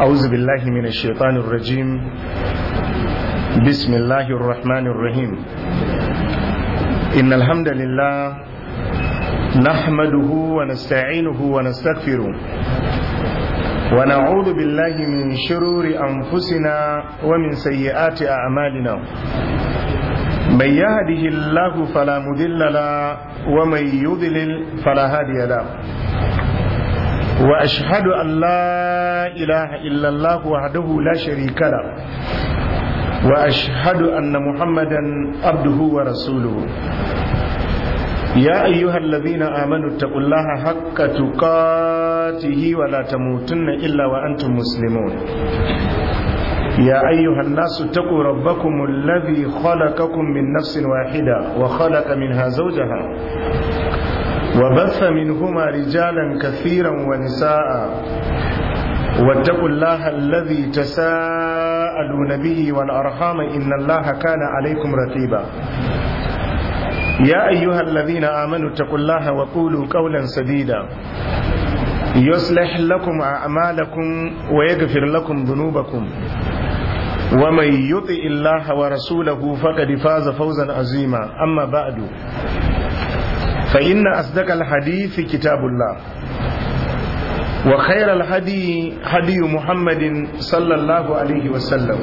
أعوذ بالله من الشيطان الرجيم بسم الله الرحمن الرحيم إن الحمد لله نحمده ونستعينه ونستغفره ونعوذ بالله من شرور أنفسنا ومن سيئات أعمالنا من يهده الله فلا مضل له ومن يضلل فلا هادي له واشهد ان لا اله الا الله وحده لا شريك له واشهد ان محمدا عبده ورسوله يا ايها الذين امنوا اتقوا الله حق تقاته ولا تموتن الا وانتم مسلمون يا أيها الناس اتقوا ربكم الذي خلقكم من نفس واحدة وخلق منها زوجها وبث منهما رجالا كثيرا ونساء واتقوا الله الذي تساءلون به والأرحام إن الله كان عليكم رقيبا يا أيها الذين آمنوا اتقوا الله وقولوا قولا سديدا يصلح لكم أعمالكم ويغفر لكم ذنوبكم ومن يطع الله ورسوله فقد فاز فوزا عظيما أما بعد فإن أصدق الحديث كتاب الله وخير الهدي هدي محمد صلى الله عليه وسلم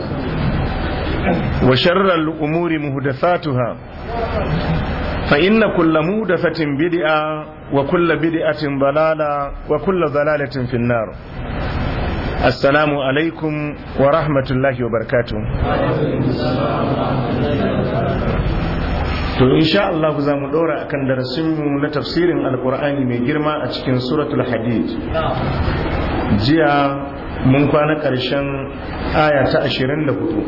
وشر الأمور مهدثاتها فإن كل مودفة بدعة وكل بدعة ضلالة وكل ضلالة في النار السلام عليكم ورحمة الله وبركاته To insha Allah za mu ɗora akan darasinmu na tafsirin Alƙur'ani mai girma a cikin suratul Hadid. Jiya mun kwana ƙarshen aya ta ashirin da hudu.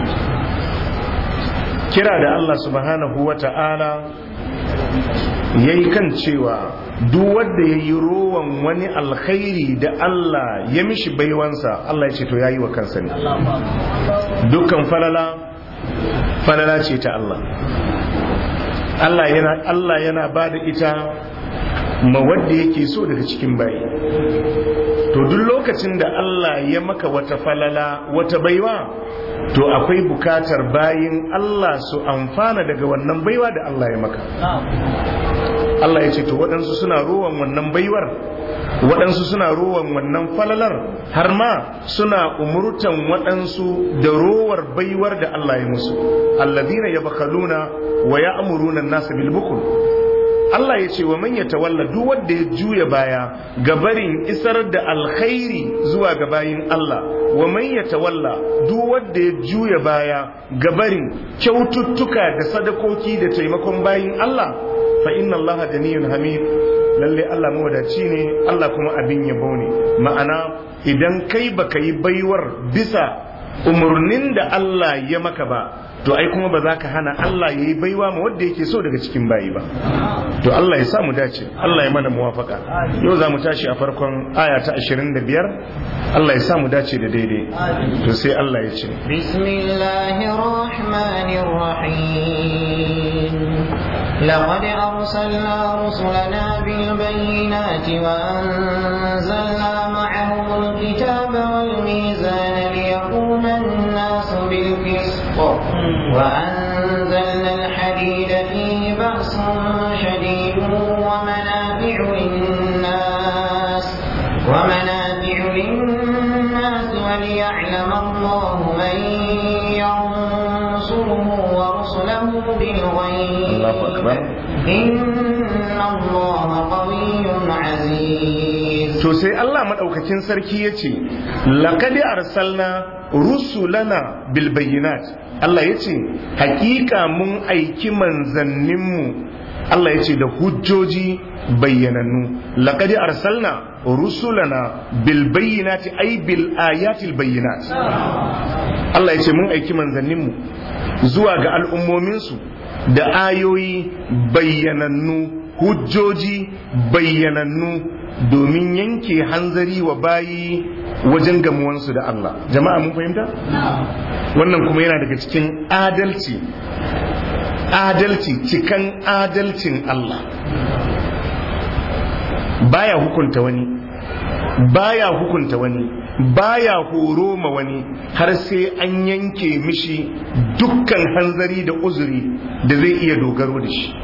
Kira da Allah subhanahu wa ta'ala ya yi kan cewa duk wanda ya yi rowan wani alkhairi da Allah ya mishi baiwansa Allah ya ce to ya yi wa kansa ne dukkan falala falala ce ta Allah Allah yana Allah yana ba da ita ma wadda yake so daga cikin bayi to duk lokacin da Allah ya maka wata falala wata baiwa to akwai bukatar bayin Allah su amfana daga wannan baiwa da Allah ya maka Allah ya ce to waɗansu suna rowan wannan baiwar waɗansu suna rowan wannan falalar har ma suna umurtan waɗansu da rowar baiwar da Allah ya musu alladhina yabkhaluna wa ya'muruna an-nasa bil bukhl Allah ya ce wa man yatawalla duk wanda ya juya baya ga barin isar da alkhairi zuwa ga bayin Allah wa man yatawalla duk wanda ya juya baya ga barin kyaututtuka da sadakoki da taimakon bayin Allah fa inna Allah ganiyun hamid lalle Allah mawadaci ne Allah kuma abin yabo ne ma'ana idan kai baka yi baiwar bisa umarnin da Allah ya maka ba to ai kuma ba za ka hana Allah ya yi baiwa ma wanda yake so daga cikin bayi ba to Allah ya sa mu dace Allah ya mana muwafaka yau za mu tashi a farkon aya ta 25 Allah ya sa mu dace da daidai to sai Allah ya ce bismillahir rahmanir rahim لقد أرسلنا رسلنا بالبينات وأنزلنا معهم الكتاب والميزان ليقوم الناس بالقسط وأنزلنا الحديد فيه بأس شديد ومنافع للناس ومنافع للناس وليعلم الله من ينصره ورسله بالغيب الله أكبر إن الله قوي عزيز to sai Allah madaukakin sarki yace laqad arsalna rusulana bil bayyinat Allah yace hakika mun aiki manzanninmu Allah yace da hujjoji bayyanannu laqad arsalna rusulana bil bayyinati ay bil ayatil bayyinat Allah yace mun aiki manzanninmu zuwa ga al'ummominsu da ayoyi bayyanannu hujjoji bayyanannu domin yanke hanzari wa bayi wajen gamuwansu da Allah jama'a mun fahimta wannan kuma yana daga cikin adalci adalci cikan adalcin Allah baya hukunta wani baya hukunta wani baya horo ma wani har sai an yanke mishi dukkan hanzari da uzuri da zai iya dogaro da shi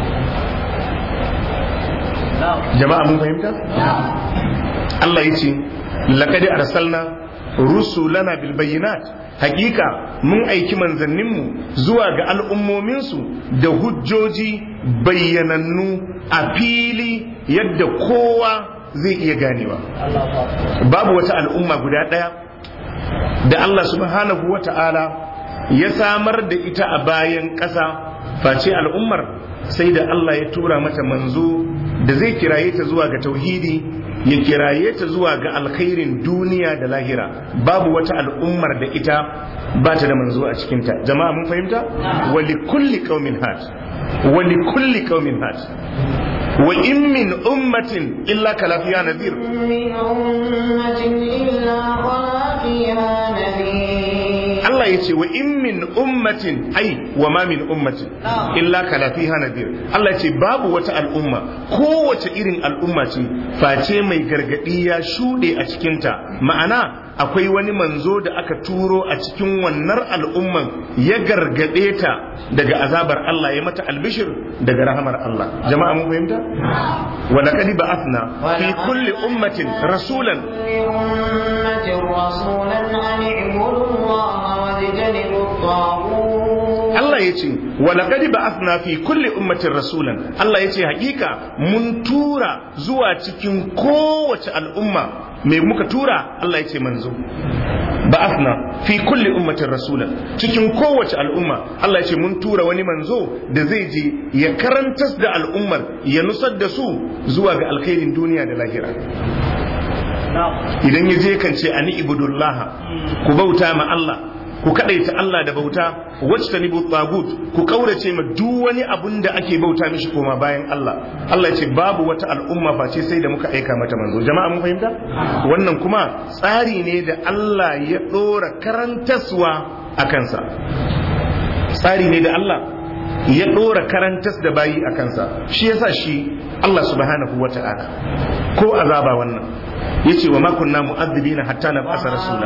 jama'a mun fahimta Allah ya ce laqad arsalna rusulana bil bayyinat hakika mun aiki manzanninmu zuwa ga al'ummominsu da hujjoji bayyanannu a fili yadda kowa zai iya ganewa babu wata al'umma guda ɗaya da Allah subhanahu wa ta'ala ya samar da ita a bayan ƙasa face al'ummar sai da Allah ya tura mata manzo da zai kiraye ta zuwa ga tauhidi ya kiraye ta zuwa ga alkhairin duniya da lahira babu wata al'ummar da ita ba ta da manzo a cikinta jama'a mun fahimta wali kulli qaumin had wali kulli qaumin had wa in min ummatin illa kala fiha nadhir من أمة إلا خلا فيها نذير Allah ya ce wa in min ummatin ai wa ma min ummatin illa kala fiha nadir Allah ya ce babu wata al'umma kowace irin al'umma ce face mai gargadi ya shuɗe a cikinta ma'ana akwai wani manzo da aka turo a cikin wannan al'umman ya gargade ta daga azabar Allah ya mata albishir daga rahamar Allah jama'a mun fahimta wa laqad ba'athna fi kulli ummatin rasulan أمة رسولا أن اعبدوا الله واجتنبوا الطاغوت Allah ya ce wa laqad ba'athna fi kulli ummatin rasulan Allah ya ce hakika mun tura zuwa cikin kowace al'umma me muka tura Allah ya ce manzo ba'athna fi kulli ummatin rasulan cikin kowace al'umma Allah ya ce mun tura wani manzo da zai je ya karantas da al'ummar ya nusar da su zuwa ga alkhairin duniya da lahira idan ya je kan ce ani ibudullah ku bauta ma Allah ku kadaita Allah da bauta wacce ta tagut ku kaurace ma duk wani abun da ake bauta mishi koma bayan Allah Allah ya ce babu wata al'umma face sai da muka aika mata manzo jama'a mun fahimta wannan kuma tsari ne da Allah ya dora karantaswa a kansa tsari ne da Allah ya dora karantas da bayi a kansa shi yasa shi Allah subhanahu wata'ala ko azaba wannan yace wa ma kunna mu'adhibina hatta nab'asa rasula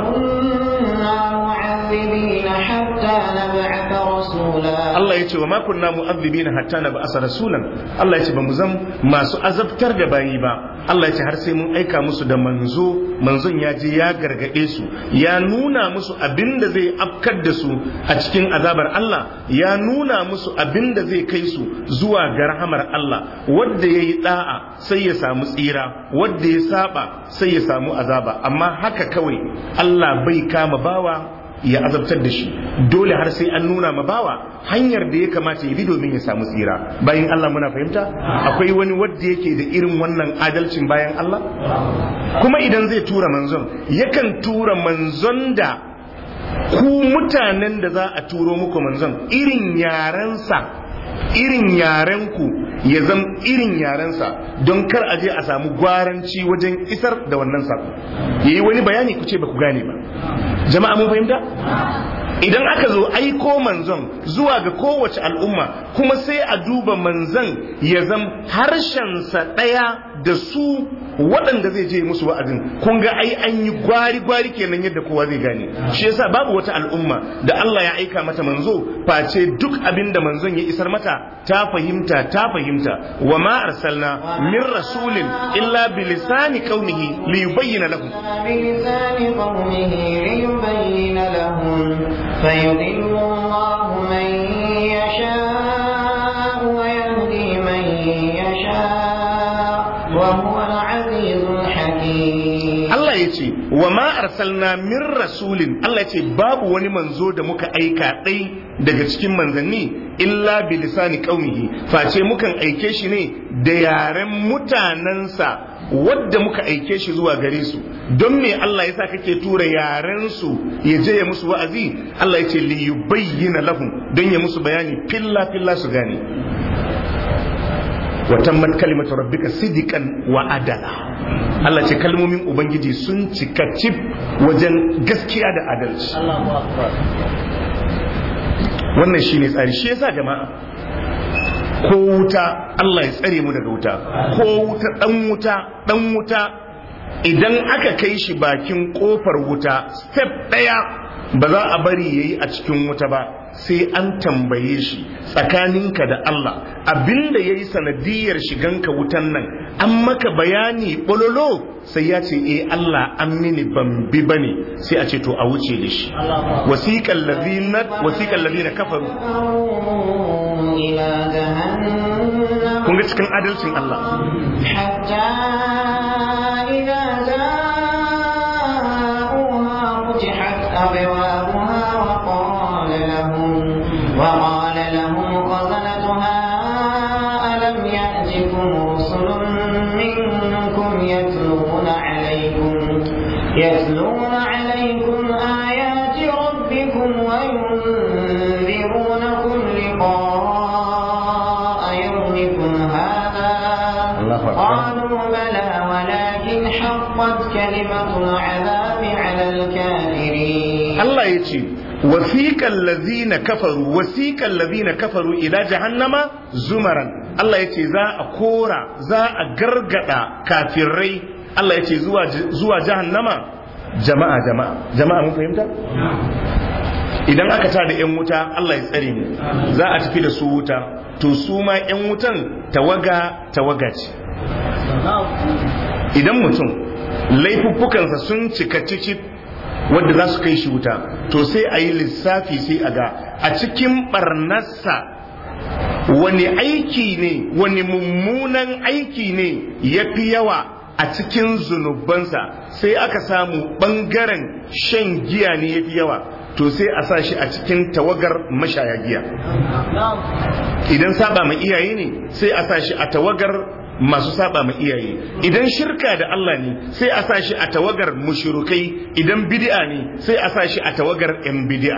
كنا معذبين حتى نبعث رسولا Allah ya ce wa makunna mu'adhibina hatta na ba'asa rasulan Allah ya ce ba mu zam masu azabtar da bayi ba Allah ya ce har sai mun aika musu da manzo manzon ya je ya gargade su ya nuna musu abin da zai afkar da su a cikin azabar Allah ya nuna musu abin da zai kai su zuwa ga rahamar Allah wanda yayi da'a sai ya samu tsira wanda ya saba sai ya samu azaba amma haka kawai Allah bai kama bawa ya azabtar da shi dole har sai an nuna ma bawa hanyar da ya kamata ya bi domin ya samu tsira bayan Allah muna fahimta akwai wani wadda yake da irin wannan adalcin bayan Allah kuma idan zai tura manzon yakan tura manzon da ku mutanen da za a turo muku manzon irin yarensa irin yarenku ya zam irin yarensa don kar a je a samu gwaranci wajen isar da wannan sako yayi wani bayani ku ce ba ku gane ba jama'a mun fahimta idan aka zo aiko manzon zuwa ga kowace al'umma kuma sai a duba manzon ya zam harshensa ɗaya da su waɗanda zai je musu wa'azin kun ga ai an yi gwari gwari kenan yadda kowa zai gane shi yasa babu wata al'umma da Allah ya aika mata manzo face duk abin da manzon ya isar mata ta fahimta ta fahimta wa ma arsalna min rasulin illa bilisani qaumihi li yubayyana lahum بلسان قومه ليبين لهم فيضل الله من يشاء ويهدي من يشاء وهو العزيز الحكيم Allah ya ce wa ma arsalna min rasulin Allah ya ce babu wani manzo da muka aika ɗai daga cikin manzanni illa bi lisani qaumihi face mukan aike shi ne da yaren mutanensa wadda muka aike shi zuwa gare su don me Allah yasa kake tura yaren su ya je ya musu wa'azi Allah ya ce li yubayyana lahum don ya musu bayani filla filla su gane wa tammat kalimatu rabbika sidiqan wa adala Allah ce kalmomin ubangiji sun cika cif wajen gaskiya da adalci wannan shine tsari shi yasa jama'a ko wuta Allah ya tsare mu daga wuta ko wuta dan wuta dan wuta idan aka kai shi bakin kofar wuta step ɗaya ba za a bari yayi a cikin wuta ba sai an tambaye shi tsakaninka da Allah abinda ya yi sanadiyar shiganka wutan nan an maka bayani bololo sai ya ce eh Allah an mini ban bi bane sai a ce to a wuce da shi wasiqal ladina wasiqal ladina kafaru إلى جهنم kun ga cikin adalcin Allah حتى إذا جاءوها فتحت أبوابها وقال لهم وقال لهم خزنتها ألم يأتكم رسل منكم يتلون عليكم يتلون عليكم آيات ربكم وينذرونكم لقاء يومكم هذا الله أكبر. قالوا بلى ولكن حقت كلمة العذاب على الكافرين Allah ya ce wasiqal ladina kafaru wasiqal ladina kafaru ila jahannama zumaran Allah ya ce za a kora za a gargada kafirai Allah ya ce zuwa zuwa jahannama jama'a jama'a jama'a mun fahimta idan aka tada yan wuta Allah ya tsare mu za a tafi da su wuta to su ma yan wutan tawaga tawaga ce idan mutum laifuffukansa sun cika cicip wadda za su kai shi wuta to sai a yi lissafi sai a ga a cikin barnarsa wani aiki ne wani mummunan aiki ne ya fi yawa a cikin zunubansa sai aka samu ɓangaren shan giya ne ya fi yawa to sai a sa shi a cikin tawagar mashaya giya idan saba ma iyaye ne sai a sa shi a tawagar masu saba ma iyaye idan shirka da Allah ne sai a sa shi a tawagar mushrikai idan bid'a ne sai a sa shi a tawagar yan bid'a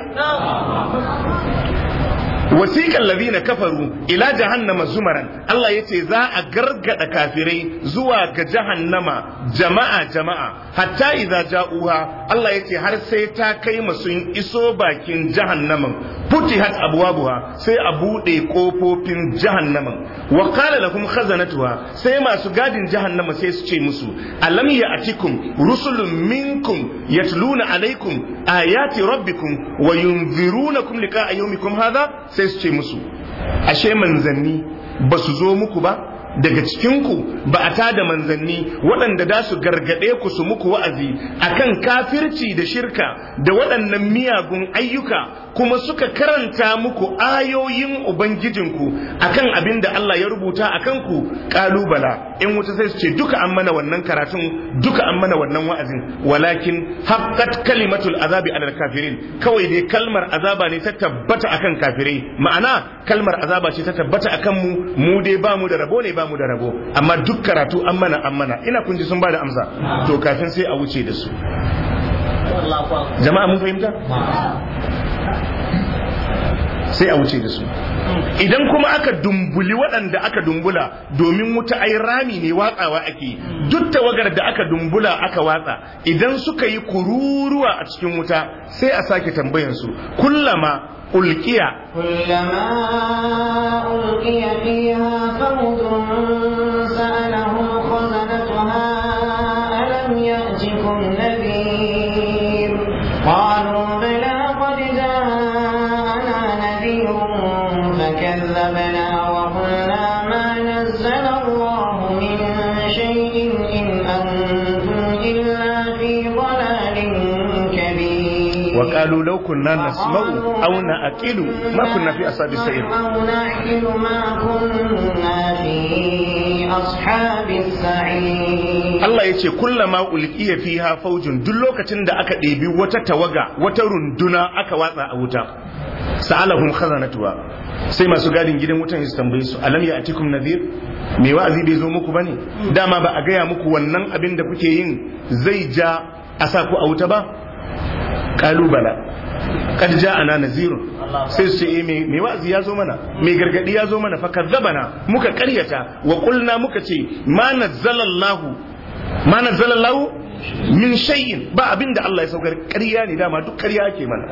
wasiƙan ladina kafaru ila jahannama zumaran Allah ya ce za a gargada kafirai zuwa ga jahannama jama'a jama'a hatta idza ja'uha Allah ya ce har sai ta kai sun iso bakin jahannaman futihat abwabuha sai a bude kofofin jahannaman wa qala lahum khazanatuha sai masu gadin jahannama sai su ce musu alam ya'tikum rusulun minkum yatluna alaikum ayati rabbikum wa yunzirunakum liqa'a yawmikum hadha sai su ce musu ashe manzanni ba su zo muku ba daga cikinku ba a tada manzanni waɗanda da su gargaɗe ku su muku wa'azi akan kafirci da shirka da waɗannan miyagun ayyuka kuma suka karanta muku ayoyin ubangijinku akan abin da Allah ya rubuta a kanku ƙalubala in wuta sai su ce duka an mana wannan karatun duka an mana wannan wa'azin walakin haqqat kalimatul azabi alal kafirin kawai dai kalmar azaba ne ta tabbata akan kafirai ma'ana kalmar azaba ce ta tabbata akan mu mu dai ba mu da rabo ne ba mu da rabo amma duk karatu an mana an mana ina kun ji sun ba da amsa to kafin sai a wuce da su jama'a mun fahimta sai a wuce da su idan kuma aka dumbuli waɗanda aka dumbula domin wuta ai rami ne watsawa ake duk tawagar da aka dumbula aka watsa idan suka yi kururuwa a cikin wuta sai a sake tambayansu kullama ulkiya كلما ألقي فيها فوج سألهم خزنتها ألم يأتكم نذير قالوا بلى قد جاءنا نذير فكذبنا وقلنا ما نزل الله من شيء إن أنتم إلا في ضلال كبير وقالوا لو كنا نسمع أو نأكل ما كنا في أصحاب السعير أو نعقل ما كنا في أصحاب السعير Allah ya ce kullama ulqiya fiha faujun duk lokacin da aka ɗebi wata tawaga wata runduna aka watsa a wuta sa'alahum khazanatuha sai masu gadin gidan wutan su tambaye su alam ya atikum nadhir me wa'azi bai zo muku bane dama ba a gaya muku wannan abin da kuke yin zai ja a sa ku a wuta ba kalubala kad ja'ana nazirun sai su ce eh me me wa'azi ya zo mana me gargadi ya zo mana fa kadzabana muka karyata wa qulna muka ce ma nazzalallahu ma nazzalallahu min shay'in ba abinda Allah ya saukar ƙarya ne dama duk ƙarya ake mana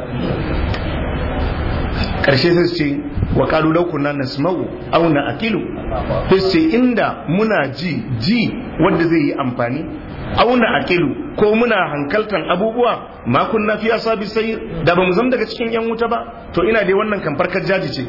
karshe sai su ce wa qalu law kunna nasma'u aw na'qilu sai su ce inda muna ji ji wanda zai yi amfani auna aqilu ko muna hankaltan abubuwa ma kunna fi asabi sai da bamu zama daga cikin yan wuta ba to ina dai wannan kan farkar jaji ce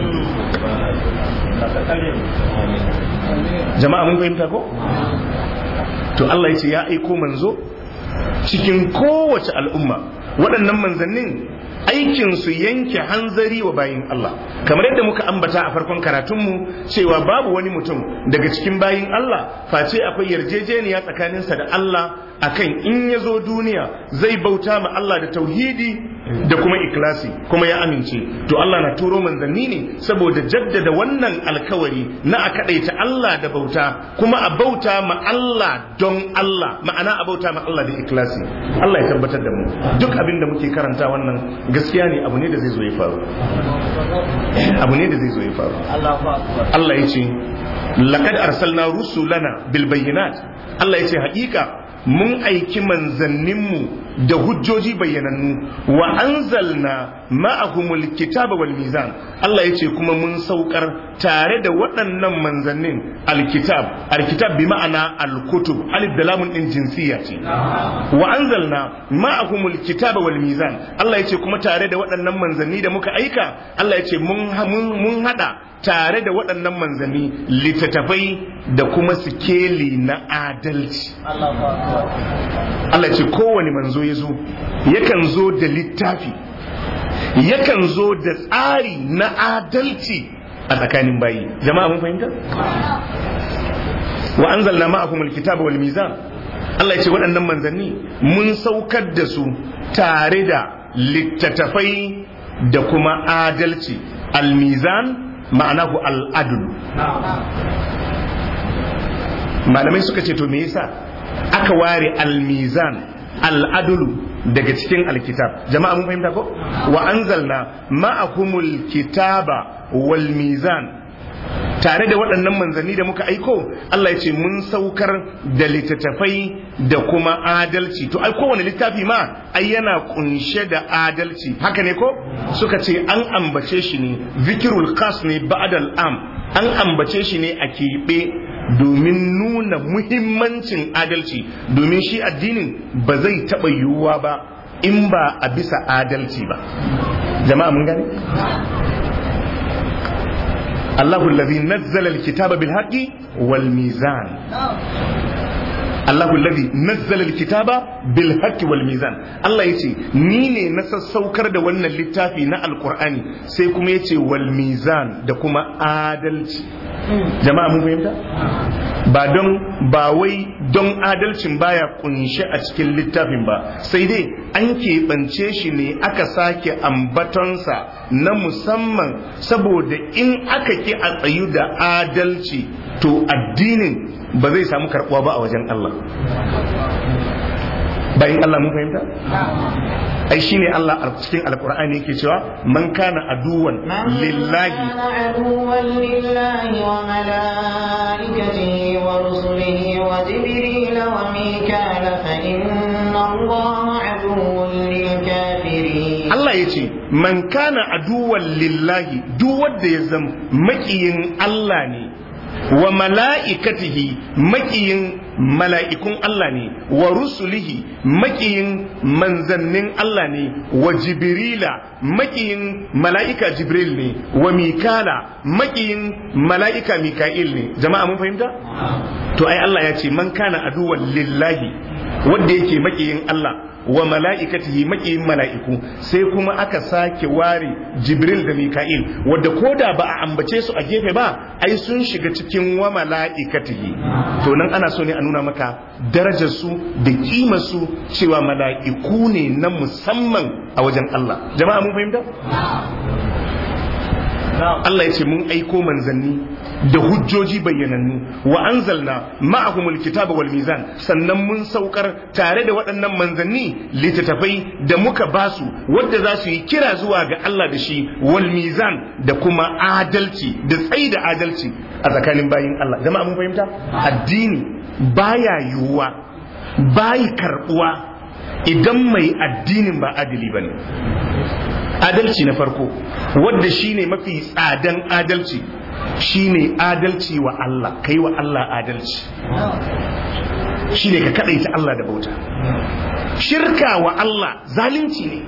jama'a mun fahimta ko to Allah ya ce ya aiko manzo cikin kowace al'umma waɗannan manzannin aikin su yanke hanzari wa bayin Allah kamar yadda muka ambata a farkon karatunmu cewa babu wani mutum daga cikin bayin Allah face akwai yarjejeniya tsakaninsa da Allah akan in ya zo duniya zai bauta ma Allah da tauhidi da kuma ikilasi kuma ya amince to Allah na turo manzanni ne saboda jaddada wannan alkawari na a kadaita Allah da bauta kuma a bauta ma Allah don Allah ma'ana a bauta ma Allah da ikilasi Allah ya tabbatar da mu duk abin da muke karanta wannan gaskiya ne abu ne da zai zo ya faru abu ne da zai zo ya faru Allah ya ce laqad arsalna rusulana bil bayyinat Allah ya ce haƙiƙa mun aiki manzanninmu da hujjoji bayyanannu wa anzalna ma'ahumul kitaba wal mizan Allah ya ce kuma mun saukar tare da waɗannan manzannin alkitab alkitab bi ma'ana alkutub alif da lamun din jinsiya ce wa anzalna ma'ahumul kitaba wal mizan Allah ya ce kuma tare da waɗannan manzanni da muka aika Allah ya ce mun mun hada tare da waɗannan manzanni littattafai da kuma sikeli na adalci Allah ce kowane manzo ya zo yakan zo da littafi yakan zo da tsari na adalci a tsakanin bayi jama'a mun fahimta wa anzalna ma'akum alkitaba wal mizan Allah ya ce waɗannan manzanni mun saukar da su tare da littattafai da kuma adalci almizan ma'anahu al'adul malamai suka ce to me yasa aka ware almizan al'adulu daga cikin alkitab jama'a mun fahimta ko wa anzalna ma'akumul kitaba wal mizan tare da waɗannan manzanni da muka aiko Allah ya ce mun saukar da littattafai da kuma adalci to ai kowane littafi ma ai yana kunshe da adalci haka ne ko suka ce an ambace shi ne zikirul khas ne ba'dal am an ambace shi ne a keɓe domin nuna muhimmancin adalci domin shi addinin ba zai taɓa yiwuwa ba in ba a bisa adalci ba jama'a mun gane الله الذي نزل الكتاب بالحق والميزان الله الذي نزل الكتاب بالحق والميزان الله yace ni ne na sassaukar da wannan littafi na alkur'ani sai kuma yace wal mizan da kuma adalci jama'a mun fahimta ba don ba wai don adalcin baya kunshe a cikin littafin ba sai dai an keɓance shi ne aka sake ambatonsa na musamman saboda in aka ki a tsayu da adalci to addinin ba zai samu karɓuwa ba a wajen Allah bayan Allah mun fahimta? ai shine Allah a cikin alkur'ani yake cewa man kana aduwan lillahi aduwan lillahi wa malaikatihi wa rusulihi wa jibril wa mikala fa inna allaha aduwwun lil kafirin Allah yace man kana aduwan lillahi duk wanda ya zama makiyin Allah ne wa mala'ikatihi makiyin mala'ikun Allah ne wa rusulihi makiyin manzannin Allah ne wa jibrila makiyin mala'ika jibril ne wa mikala makiyin mala'ika mika'il ne jama'a mun fahimta? to ai Allah ya ce man kana aduwan lillahi wanda yake makiyin Allah wa mala'ikatihi makiyin mala'iku sai kuma aka sake ware jibril da mika'il wadda koda ba a ambace su a gefe ba ai sun shiga cikin wa mala'ikatihi to nan ana so ne a nuna maka darajar su da kimar su cewa mala'iku ne na musamman a wajen Allah jama'a mun fahimta Allah ya ce mun aiko manzanni da hujjoji bayyanannu wa anzalna ma'ahumul kitaba wal mizan sannan mun saukar tare da waɗannan manzanni littattafai da muka basu wadda za su yi kira zuwa ga Allah da shi wal mizan da kuma adalci da tsayi da adalci a tsakanin bayin Allah jama'a mun fahimta addini baya yiwuwa bayi karbuwa idan mai addinin ba adili bane adalci na farko wadda shine mafi tsadan adalci shine adalci wa Allah kai wa Allah adalci shine ka kadaita Allah da bauta shirka wa Allah zalunci ne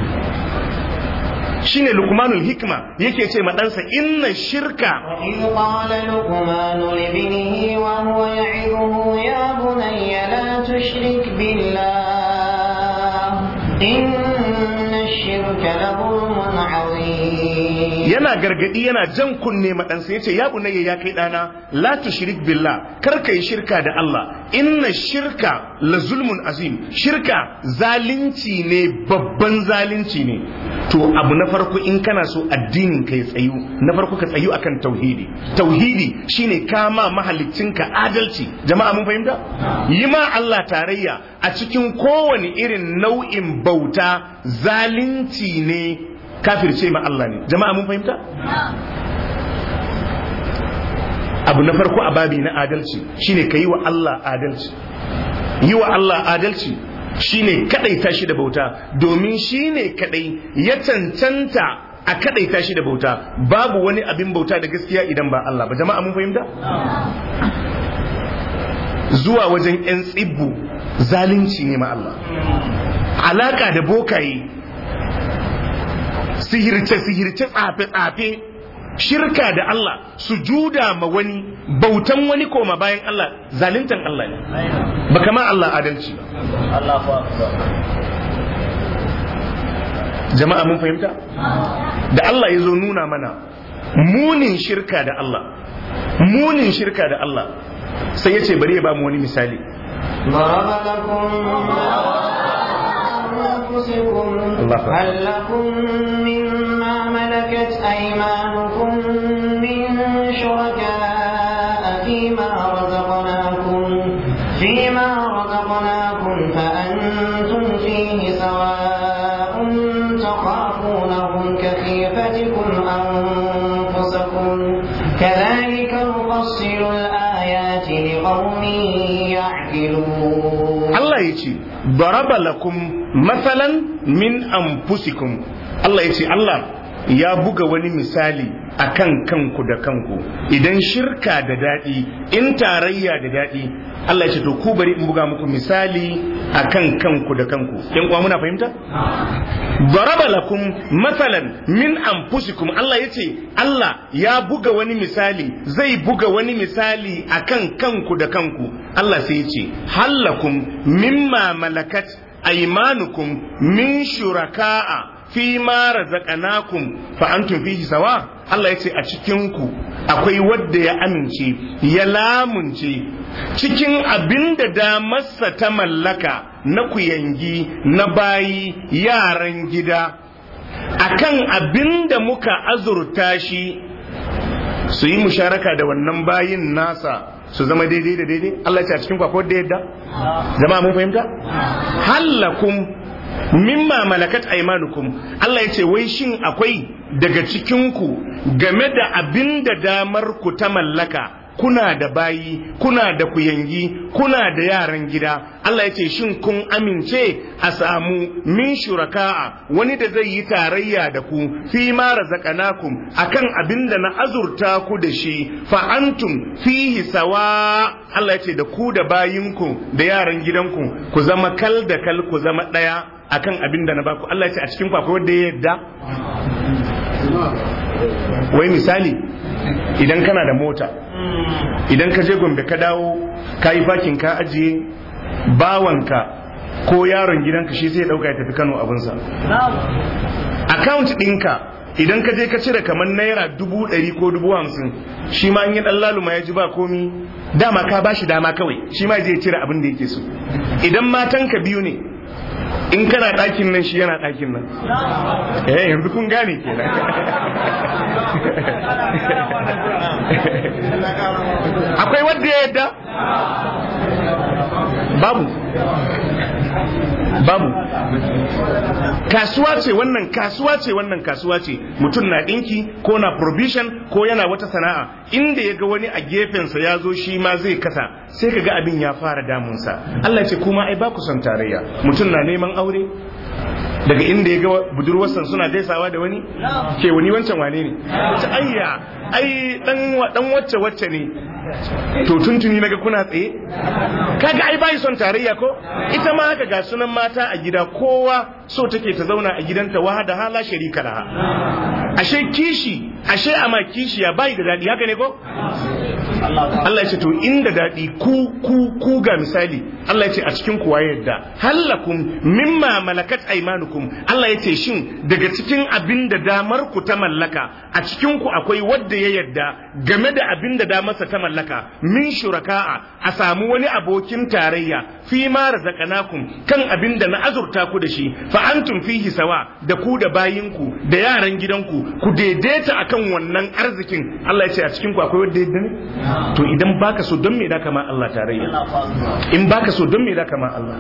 shine lukmanul hikma yake ce ma ɗansa inna shirka وإذ قال لقمان لابنه وهو يعظه يا بني لا تشرك بالله إن الشرك لظلم عظيم yana gargadi yana jan kunne ma ɗansa yace ya bunayya ya kai ɗana la tushrik billah kar ka yi shirka da Allah inna shirka la zulmun azim shirka zalunci ne babban zalunci ne to abu na farko in kana so addinin ka ya tsayu na farko ka tsayu akan tauhidi tauhidi shine kama mahaliccinka adalci jama'a mun fahimta yi ma Allah tarayya a cikin kowane irin nau'in bauta zalunci ne kafirce ma Allah ne jama'a mun fahimta abu na farko a babi na adalci shine ka yi wa Allah adalci yi wa Allah adalci shine kadaita shi da bauta domin shine kadai ya cancanta a kadaita shi da bauta babu wani abin bauta da gaskiya idan ba Allah ba jama'a mun fahimta zuwa wajen 'yan tsibbu zalunci ne ma Allah alaka da bokaye sihirce-sihirce tsafe-tsafe shirka da Allah sujuda ma wani bautan wani koma bayan Allah zaluntan Allah ne ba kama Allah adalci jama'a mun fahimta da Allah ya zo nuna mana munin shirka da Allah munin shirka da Allah sai ya ce bari ya ba mu wani misali ضرب لكم أنفسكم الله أكبر. هل لكم مما ملكت أيمانكم من شركاء فيما رزقناكم فيما رزقناكم فأنتم فيه سواء تخافونهم كخيفتكم أنفسكم كذلك نفصل الآيات لقوم يعقلون Allah ya ce daraba lakum matsalan min anfusikum Allah ya ce Allah ya buga wani misali akan kanku da kanku idan shirka da daɗi in tarayya da daɗi Allah ya ce to ku bari in buga muku misali akan kanku da kanku yan uwa muna fahimta daraba lakum matsalan min anfusikum Allah ya ce Allah ya buga wani misali zai buga wani misali akan kanku da kanku Allah sai ya ce hallakum mimma malakat aymanukum min shuraka'a fi ma razaqnakum fa antum fihi sawa Allah ya ce a cikin ku akwai wadda ya amince ya lamunce cikin abin da damarsa ta mallaka na kuyangi na bayi yaran gida akan abin da muka azurta shi su yi musharaka da wannan bayin nasa su zama daidai da daidai Allah ya ce a cikin kwakwar da yadda zama mun fahimta hallakum mimma malakat aimanukum Allah ya ce wai shin akwai daga cikinku game da abin da damar ku ta mallaka kuna da bayi kuna da kuyangi kuna da yaran gida Allah ya ce shin kun amince a samu min shuraka'a wani da zai yi tarayya da ku fi ma razaqanakum akan abin da na azurta ku da shi fa antum fihi sawa Allah ya ce da ku da bayinku da yaran gidanku ku zama kal da kal ku zama daya akan abin da na baku Allah ya ce a cikin ku akwai wanda ya yadda wai misali idan kana da mota idan ka je gombe ka dawo ka yi fakin ka ajiye bawanka ko yaron gidanka shi sai dauka ya tafi kano abinsa account ɗinka idan ka je ka cire kamar naira dubu ɗari ko dubu hamsin shi ma in yi ɗan laluma ya ji ba komi dama ka ba shi dama kawai shi ma zai cire abin da yake so idan matanka biyu ne in kana ɗakin nan shi yana ɗakin nan eh yanzu kun gane kenan akwai wadda ya yadda babu babu kasuwa ce wannan kasuwa ce wannan kasuwa ce mutum na ɗinki ko na provision ko yana wata sana'a inda ya ga wani a gefensa ya zo shi ma zai kasa sai ka ga abin ya fara damunsa Allah ce kuma ai ba ku son tarayya mutum na neman aure daga inda ya ga budurwarsa suna gaisawa da wani ke wani wancan wane ne ta ayya ai dan wacce wacce ne to tuntuni naga kuna tsaye kaga ai bai son tarayya ko ita ma haka ga sunan mata a gida kowa so take ta zauna a gidanta wahada hala sharika laha ashe kishi ashe ama kishiya bai da dadi haka ne ko Allah ya ce to inda daɗi ku ku ku ga misali Allah ya ce a cikin kuwa yadda hallakum mimma malakat aymanukum Allah ya ce shin daga cikin abin da damar ku ta mallaka a cikin ku akwai wanda ya yadda game da abin da damarsa ta mallaka min shuraka'a a samu wani abokin tarayya fi ma razaqnakum kan abin da na azurta ku da shi fa antum fihi sawa da ku da bayinku da yaran gidanku ku daidaita akan wannan arzikin Allah ya ce a cikin ku akwai wanda ya yadda ne to idan baka so don me da kama Allah tarayya in baka so don me da kama Allah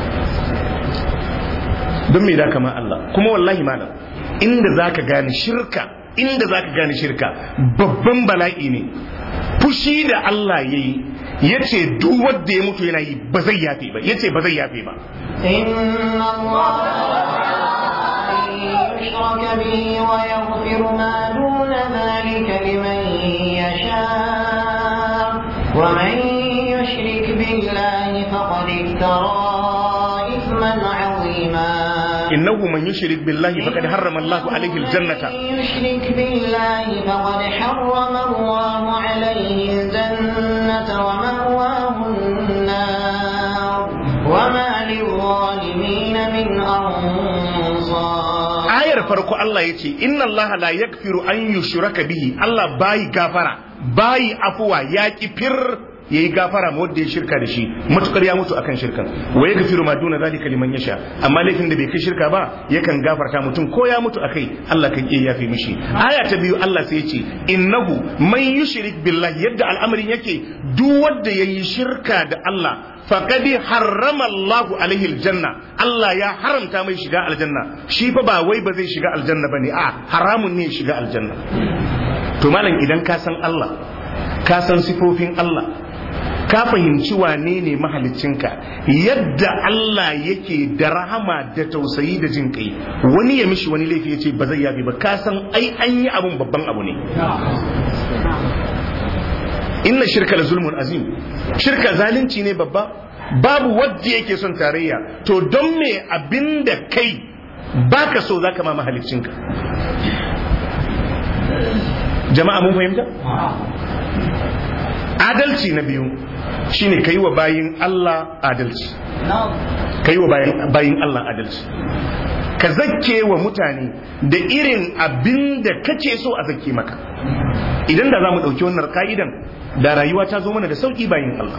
don me da kama Allah kuma wallahi malam inda zaka gane shirka inda zaka gane shirka babban bala'i ne fushi da Allah yayi yace duk wanda ya mutu yana yi ba zai yafe ba yace ba zai yafe ba inna يشرك به ويغفر ما دون ذلك لمن يشاء ومن يشرك بالله فقد افترى إثما عظيما إنه من يشرك بالله فقد حرم الله عليه الجنة من يشرك بالله فقد حرم الله عليه الجنة ومأواه النار وما للظالمين من أنصار ayar farko Allah ya ce inna Allah la yakfiru an yushraka bihi Allah bayi gafara bayi afuwa ya kifir yayi gafara ma wanda ya shirka da shi matukar ya mutu akan shirkan wa yaghfiru ma duna zalika liman yasha amma laifin da bai kai shirka ba yakan gafarta mutum ko ya mutu akai Allah kan iya yafe mishi aya ta biyu Allah sai ya ce innahu man yushrik billahi yadda al'amarin yake duk wanda yayi shirka da Allah faqad harrama Allah alaihi aljanna Allah ya haramta mai shiga aljanna shi fa ba wai ba zai shiga aljanna bane a haramun ne shiga aljanna to malam idan ka san Allah ka san sifofin Allah ka fahimci wane ne mahaliccinka yadda Allah yake da rahama da tausayi da jin kai wani ya mishi wani laifi ya ce ba zai yafi ba ka san ai an yi abun babban abu ne inna shirka la zulmun azim shirka zalunci ne babba babu wadda yake son tarayya to don me abinda kai baka so zaka ma mahaliccinka jama'a mun fahimta adalci na biyu shine kai wa bayin Allah adalci kai wa bayin Allah adalci ka zakke wa mutane da irin abin da kake so a zakke maka idan da za mu ɗauki wannan ka'idan da rayuwa ta zo mana da sauƙi bayin Allah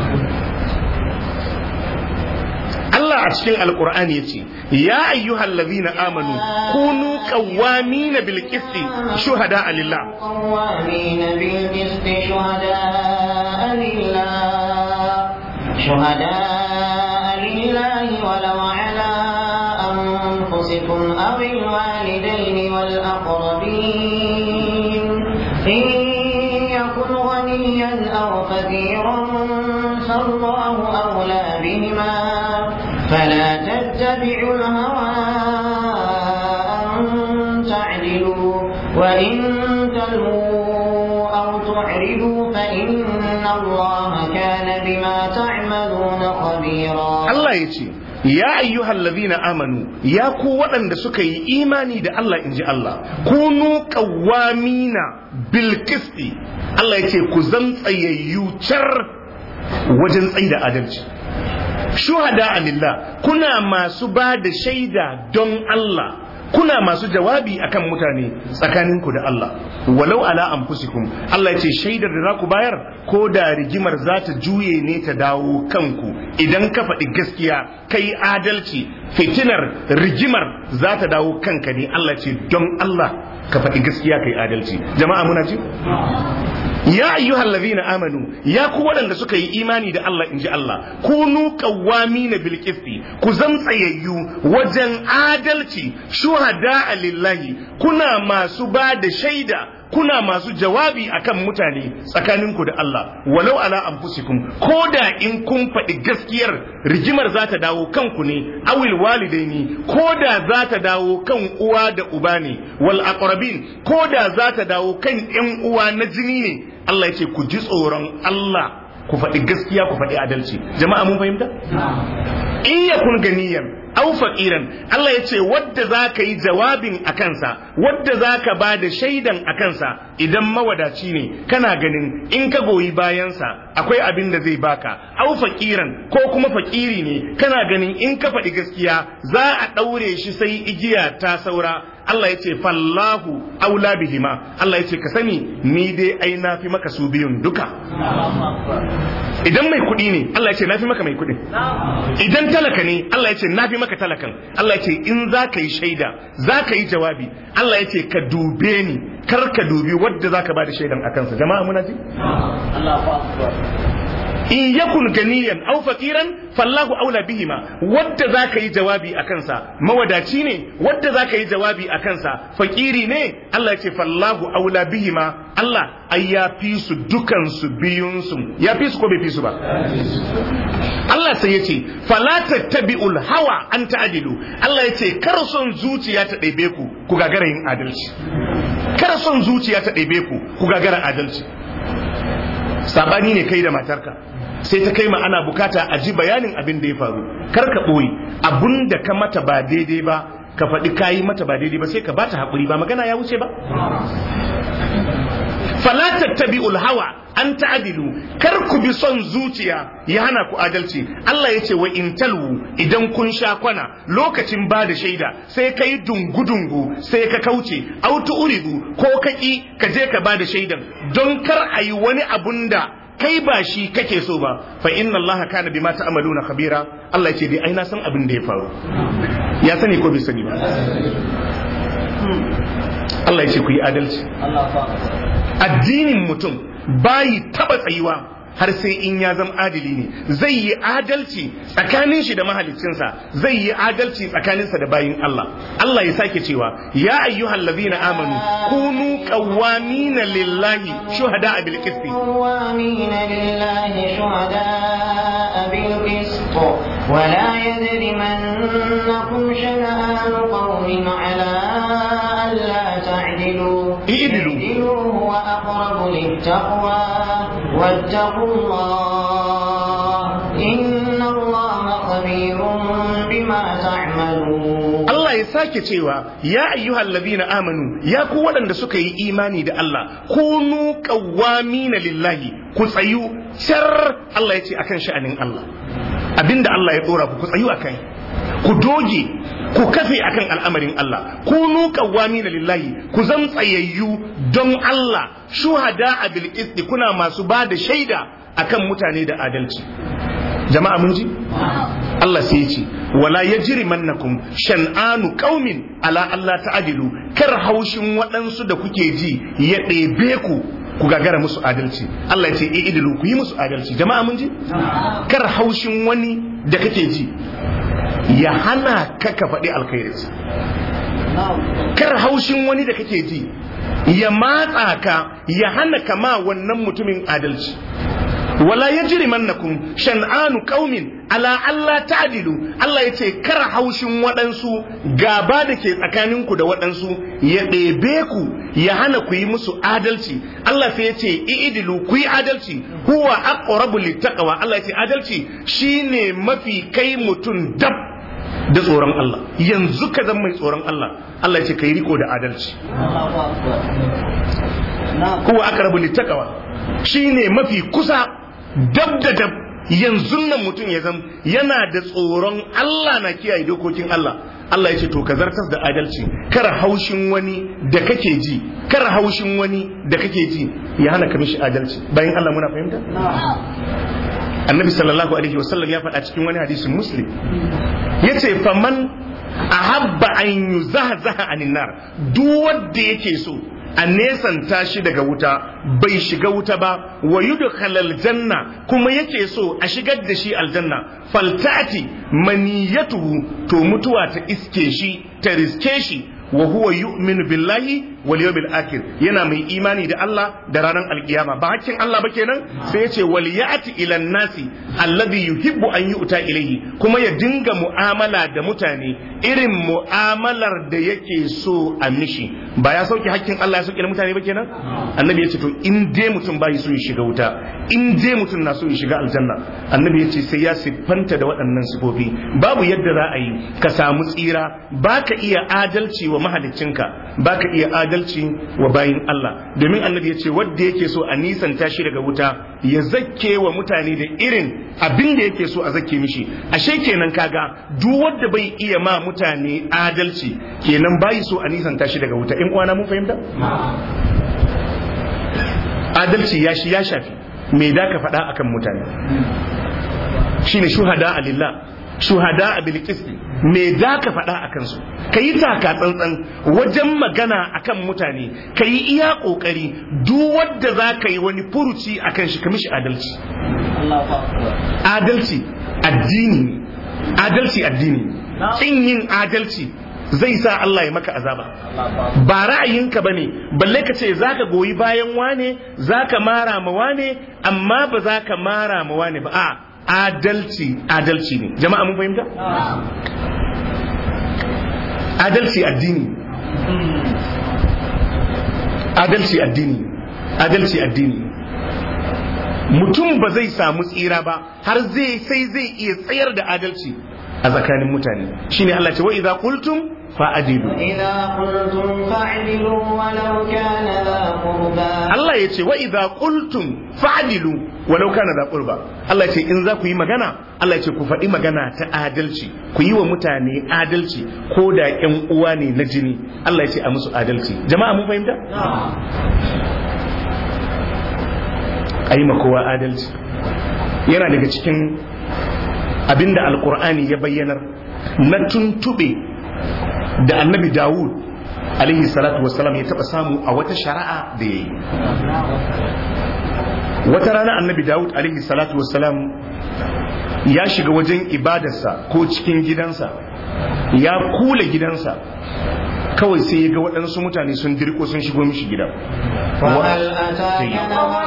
Allah a cikin alkur'ani ya ce ya ayyuhal ladhina amanu kunu qawwamina bil qisti shuhada lillah قوامين بالقسط شهداء لله شهداء لله ولو على أنفسكم أو الوالدين والأقربين إن يكن غنيا أو فقيرا فالله أولى بهما فلا تتبعوا الهوى أن تعدلوا وإن تلووا أو تعرضوا فإن الله كان بما تعملون خبيرا Allah ya ce ya ayyuhal ladhina amanu ya ku waɗanda suka yi imani da Allah inji Allah kunu qawwamina bil qisti Allah ya ce ku zan tsayayyu car wajen tsaida adalci shuhada lillah kuna masu ba da shaida don Allah kuna masu jawabi akan mutane tsakaninku da Allah walau ala anfusikum Allah ya ce shaidar da za ku bayar ko da rigimar za ta juye ne ta dawo kanku idan ka faɗi gaskiya kai adalci fitinar rigimar za ta dawo kanka ne Allah ce don Allah ka faɗi gaskiya kai adalci jama'a muna ji ya ayyuhal ladhina amanu ya ku waɗanda suka yi imani da Allah inji Allah kunu qawwamina bil qisti ku zan tsayayyu wajen adalci shuhada lillahi kuna masu ba da shaida kuna masu jawabi akan mutane tsakaninku da Allah walau ala anfusikum ko da in kun faɗi gaskiyar rigimar za ta dawo kanku ne awil walidaini ko da za ta dawo kan uwa da uba ne wal aqrabin ko da za ta dawo kan ƴan uwa na jini ne Allah ya ce ku ji tsoron Allah ku faɗi gaskiya ku faɗi adalci jama'a mun fahimta in yakun ganiyan au faqiran Allah ya ce wadda za ka yi jawabin a kansa wadda za ka ba da shaidan a kansa idan mawadaci ne kana ganin in ka goyi bayansa akwai abin da zai baka au faqiran ko kuma fakiri ne kana ganin in ka faɗi gaskiya za a ɗaure shi sai igiya ta saura Allah ya ce fallahu aula bihima Allah ya ce ka sani ni dai ai na fi maka su biyun duka idan mai kuɗi ne Allah ya ce na fi maka mai kuɗin idan talaka ne Allah ya ce na fi maka talakan Allah ya ce in za ka yi shaida za ka yi jawabi Allah ya ce ka dube ni kar ka dubi wadda za ka ba da shaidan a kansa jama'a muna ji in yakun ganiyan aw faqiran fallahu aula bihima wadda zaka yi jawabi a kansa mawadaci ne wadda zaka yi jawabi a kansa fakiri ne Allah ya ce fallahu aula bihima Allah ai ya fi su dukan su biyun su ya fi su ko bai fi su ba Allah sai ya ce fala tattabi'ul hawa an ta'dilu Allah ya ce kar son zuciya ta ɗebe ku ku gagara yin adalci kar son zuciya ta ɗebe ku ku gagara adalci sabani ne kai da matarka sai ta kai ma ana bukata a ji bayanin abin da ya faru kar ka ɓoye abun da ka mata ba daidai ba ka faɗi kayi mata ba daidai ba sai ka bata haƙuri ba magana ya wuce ba fala tattabi'ul hawa an ta'dilu kar ku bi son zuciya ya hana ku adalci Allah ya ce wa in talwu idan kun sha kwana lokacin ba da shaida sai kai dungu-dungu sai ka kauce autu uridu ko kaki ka je ka ba da shaidan don kar a yi wani abun da kai ba shi kake so ba fa inna allaha kana bima ta'maluna khabira Allah ya ce dai ai na san abin da ya faru ya sani ko bai sani ba Allah ya ce ku yi adalci addinin mutum bayi taba tsayuwa har sai in ya zama adili ne zai yi adalci tsakanin shi da mahalicinsa zai yi adalci tsakaninsa da bayin Allah Allah ya sake cewa ya ayyuhal ladina amanu kunu qawwamina lillahi shuhada bil qist قوامين لله شهداء بالقسط ولا يجرمنكم شنآن قوم على ألا تعدلوا اعدلوا. اعدلوا هو أقرب للتقوى واتقوا الله إن الله خبير بما تعملون Allah ya sake cewa ya ayyuhal ladina amanu ya ku waɗanda suka yi imani da Allah kunu qawwamina lillahi ku tsayu shar Allah ya ce akan sha'anin Allah abinda Allah ya dora ku ku tsayu akai ku doge ku kafe akan al'amarin Allah kunu qawwamina lillahi ku zam tsayayyu don Allah shuhada bil qisti kuna masu ba da shaida akan mutane da adalci jama'a mun ji Allah sai ya ce wala yajrimannakum shan'anu qaumin ala Allah ta'dilu kar haushin waɗansu da kuke ji ya ɗebe ku ku gagara musu adalci Allah ya ce i'dilu ku yi musu adalci jama'a mun ji kar haushin wani da kake ji ya hana ka ka faɗi alkhairinsa kar haushin wani da kake ji ya matsa ka ya hana kama wannan mutumin adalci wala yajrimannakum shan'anu qaumin ala alla ta'dilu Allah yace kar haushin waɗansu gaba da ke tsakaninku da waɗansu ya ɗebe ku ya hana ku yi musu adalci Allah sai yace i'dilu ku yi adalci huwa aqrabu littaqwa Allah yace adalci shine mafi kai mutum dab da tsoron Allah yanzu ka zama mai tsoron Allah Allah yace kai riko da adalci huwa aqrabu littaqwa shine mafi kusa dab da dab yanzu nan mutum ya zama yana da tsoron Allah na kiyaye dokokin Allah Allah ya ce to ka zartas da adalci kar haushin wani da kake ji kar haushin wani da kake ji ya hana ka mishi adalci bayan Allah muna fahimta annabi sallallahu alaihi wasallam ya faɗa cikin wani hadisin muslim yace faman ahabba an yuzahzaha anin nar duk wanda yake so a nesanta shi daga wuta bai shiga wuta ba wa yudkhalal janna kuma yake so a shigar da shi aljanna faltati maniyatuhu to mutuwa ta iske shi ta riske shi wa huwa yu'minu billahi wal yawmil akhir yana mai imani da Allah da ranar alkiyama ba hakkin Allah ba kenan sai ya ce wal ya'ti ila nasi alladhi yuhibbu an yu'ta ilayhi kuma ya dinga mu'amala da mutane irin mu'amalar da yake so a mishi ba ya sauke hakkin Allah ya sauke da mutane ba kenan annabi ya ce to in dai mutum bai so ya shiga wuta in dai mutum na so ya shiga aljanna annabi ya ce sai ya siffanta da waɗannan sifofi babu yadda za a yi ka samu tsira ba ka iya adalci wa mahaliccinka ba ka iya adalci wa bayin Allah domin annabi ya ce wadda yake so a nisanta shi daga wuta ya zakke wa mutane da irin abin da yake so a zakke mishi ashe kenan kaga duk wanda bai iya ma mutane adalci kenan bai so a nisanta shi daga wuta in kwana mun fahimta adalci ya shi ya shafi me da ka faɗa akan mutane shine shuhada alillah shuhada a bilkisti me da ka faɗa a kansu ka yi taka tsantsan wajen magana akan mutane ka yi iya ƙoƙari duk wadda za ka yi wani furuci a kan shi ka mishi adalci adalci addini adalci addini kin yin adalci zai sa Allah ya maka azaba ba ra'ayinka bane balle ka ce zaka goyi bayan wane zaka mara ma wane amma ba zaka mara ma wane ba a adalci adalci ne jama'a mun fahimta adalci addini adalci addini adalci addini mutum ba zai samu tsira ba har zai sai zai iya tsayar da adalci a tsakanin mutane shine Allah ce wa idza qultum fa'adilu إذا قلتم فاعدلوا ولو كان ذا قربى Allah ya ce wa idza qultum fa'dilu walau kana da qurba Allah ya ce in za ku yi magana Allah ya ce ku faɗi magana ta adalci ku yi wa mutane adalci ko da ƴan uwa ne na jini Allah ya ce a musu adalci jama'a mun fahimta ayi ma kowa adalci yana daga cikin abinda alqur'ani ya bayyanar na tuntube da annabi Dawud alaihi salatu wassalam ya taba samu a wata shari'a da ya yi wata rana annabi dawud alaihi salatu wassalam ya shiga wajen ibadarsa ko cikin gidansa ya kula gidansa kawai sai ya ga waɗansu mutane sun dirko sun shigo mishi gida وهل أتاك نبأ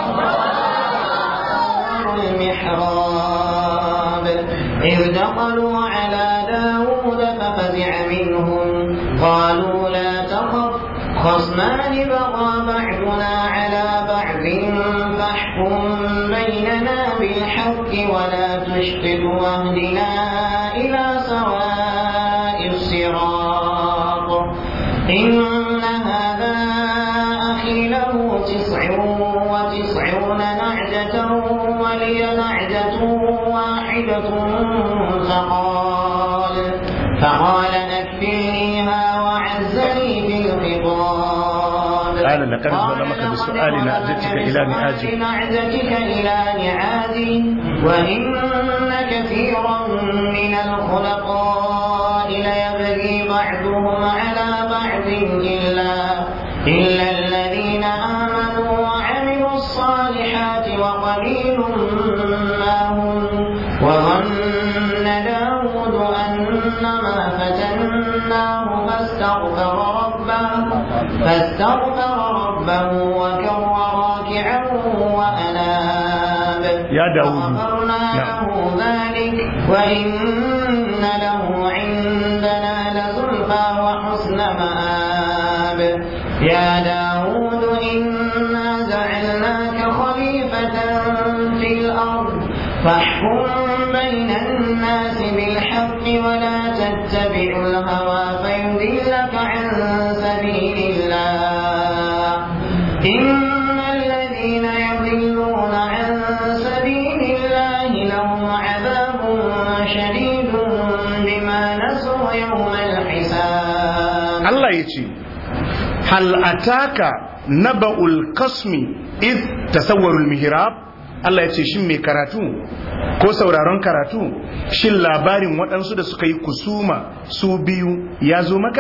المحراب إذ دخلوا على داود ففزع منهم قالوا لا تخف خصمان بغى بعضنا على بعض فاحكم بيننا بالحق ولا تشطط واهدنا إلى سواء الصراط إن هذا أخي له تسع وتسعون نعجة ولي نعجة واحدة فقال فقال أكفلنيها وعزني في الخطاب قال لقد ظلمك بسؤال لقد نعجتك ظلمك إلى بسؤال نعاجه. نعجتك إلى نعاجه وإن كثيرا من الخلقاء ليبغي بعضهم على بعض إلا إلا الذين آمنوا وعملوا الصالحات وقليل ما هم وظن داود أنما فتناه فاستغفر ربه فاستغفر ربه وكر راكعا وأناب يا داود. وغفرنا نعم. له ذلك وإن له عندنا لزلفى وحسن مآب يا داود إنا جعلناك خليفة في الأرض فاحكم بين الناس بالحق ولا تتبع الهوى فيضلك عن سبيل الله إن الذين يضلون عن سبيل الله لهم عذاب شديد بما نسوا يوم الحساب Allah ya ce hal ataka naba'ul kasmi id tasawwarul mihrab Allah ya ce shin mai karatu ko sauraron karatu shin labarin waɗansu da suka yi kusuma su biyu ya zo maka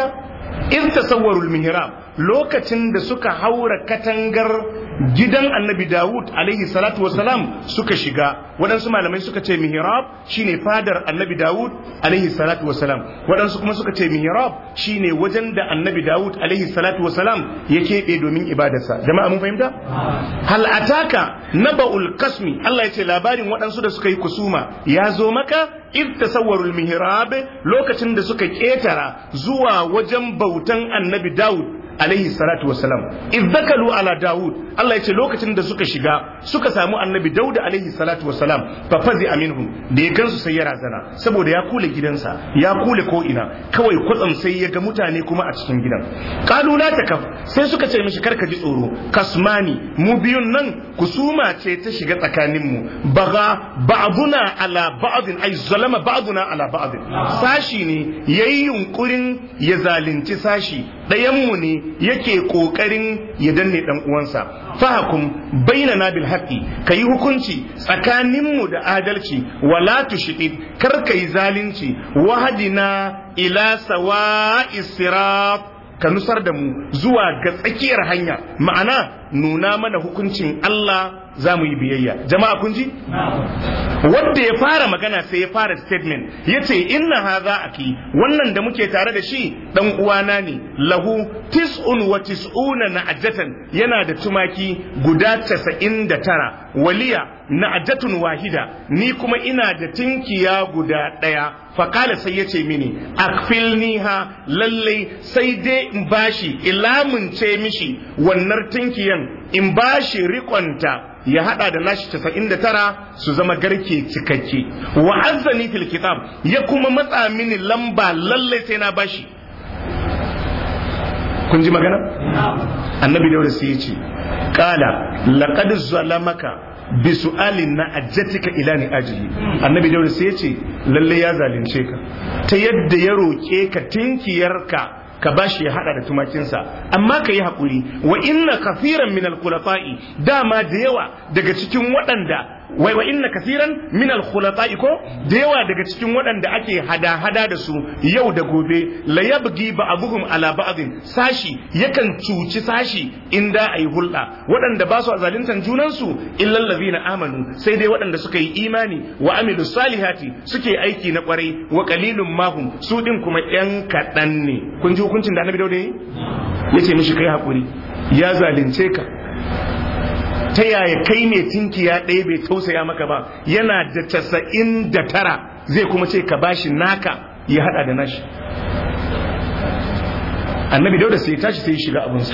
in tasawwarul mihrab lokacin da suka haura katangar gidan annabi Dawud alaihi salatu wasalam suka shiga waɗansu malamai suka ce mihrab shine fadar annabi Dawud alaihi salatu wasalam waɗansu kuma suka ce mihrab shine wajen da annabi Dawud alaihi salatu wasalam ya keɓe domin ibadarsa jama'a mun fahimta hal ataka naba'ul kasmi Allah ya ce labarin waɗansu da suka yi kusuma ya zo maka id tasawwarul mihrab lokacin da suka ketara zuwa wajen bautan annabi Dawud alaihi salatu wassalam id dakalu ala Dawud Allah ya ce lokacin da suka shiga suka samu annabi Dawud alaihi salatu wassalam fa fazi aminhum da ya gansu sai ya razana saboda ya kule gidansa ya kule ko ina kawai kwatsam sai ya ga mutane kuma a cikin gidan qalu la takaf sai suka ce mishi karka ji tsoro kasmani mu biyun nan kusuma ce ta shiga tsakaninmu baga ba'duna ala ba'din ay zalama ba'duna ala ba'din sashi ne yayi yunkurin ya zalunci sashi ɗayanmu ne yake kokarin ya danne dan uwansa fahakum bainana bil haqqi kayi hukunci tsakaninmu da adalci wala tushid kar kai zalunci wahadina ila sawa'is sirat ka nusar da mu zuwa ga tsakiyar hanya ma'ana nuna mana hukuncin Allah za mu yi biyayya jama'a kun ji wanda ya fara magana sai ya fara statement ya ce inna haza aki wannan da muke tare da shi dan uwana ne lahu tis'un wa tis'una na'ajatan yana da tumaki guda casa'in da tara waliya na'ajatun wahida ni kuma ina da tinkiya guda ɗaya faƙala sai ya ce mini akfilniha lallai sai dai in bashi ilamunce mishi wannan tinkiyan in bashi rikonta ya hada da nashi 99 su zama garke cikakke wa azzani fil kitab ya kuma matsa mini lamba lallai sai na bashi kun ji magana annabi daura sai ya ce qala laqad zalamaka bi su'alin na ajjatika ila ni ajihi annabi daura sai ya ce lalle ya zalunce ka ta yadda ya roke ka tinkiyarka ka bashi ya hada da tumakinsa amma ka yi haƙuri wa inna kafiran min alkhulafa'i dama da yawa daga cikin waɗanda wai wa inna kasiran min alkhulafa'i ko da yawa daga cikin waɗanda ake hada-hada da su yau da gobe la yabgi ba'dhum ala ba'dhin sashi yakan cuci sashi inda ayi hulɗa waɗanda ba su zaluntan junan su illal ladina amanu sai dai waɗanda suka yi imani wa amilu salihati suke aiki na kwarai wa qalilum mahum su din kuma yan kaɗan ne kun ji hukuncin da annabi dauda yi yace mishi kai hakuri ya zalunce ka ta yaya kai mai tinkiya ɗaya bai tausaya maka ba yana da casa'in da tara zai kuma ce ka bashi naka ya hada da nashi annabi dauda sai ya tashi sai ya shiga abinsa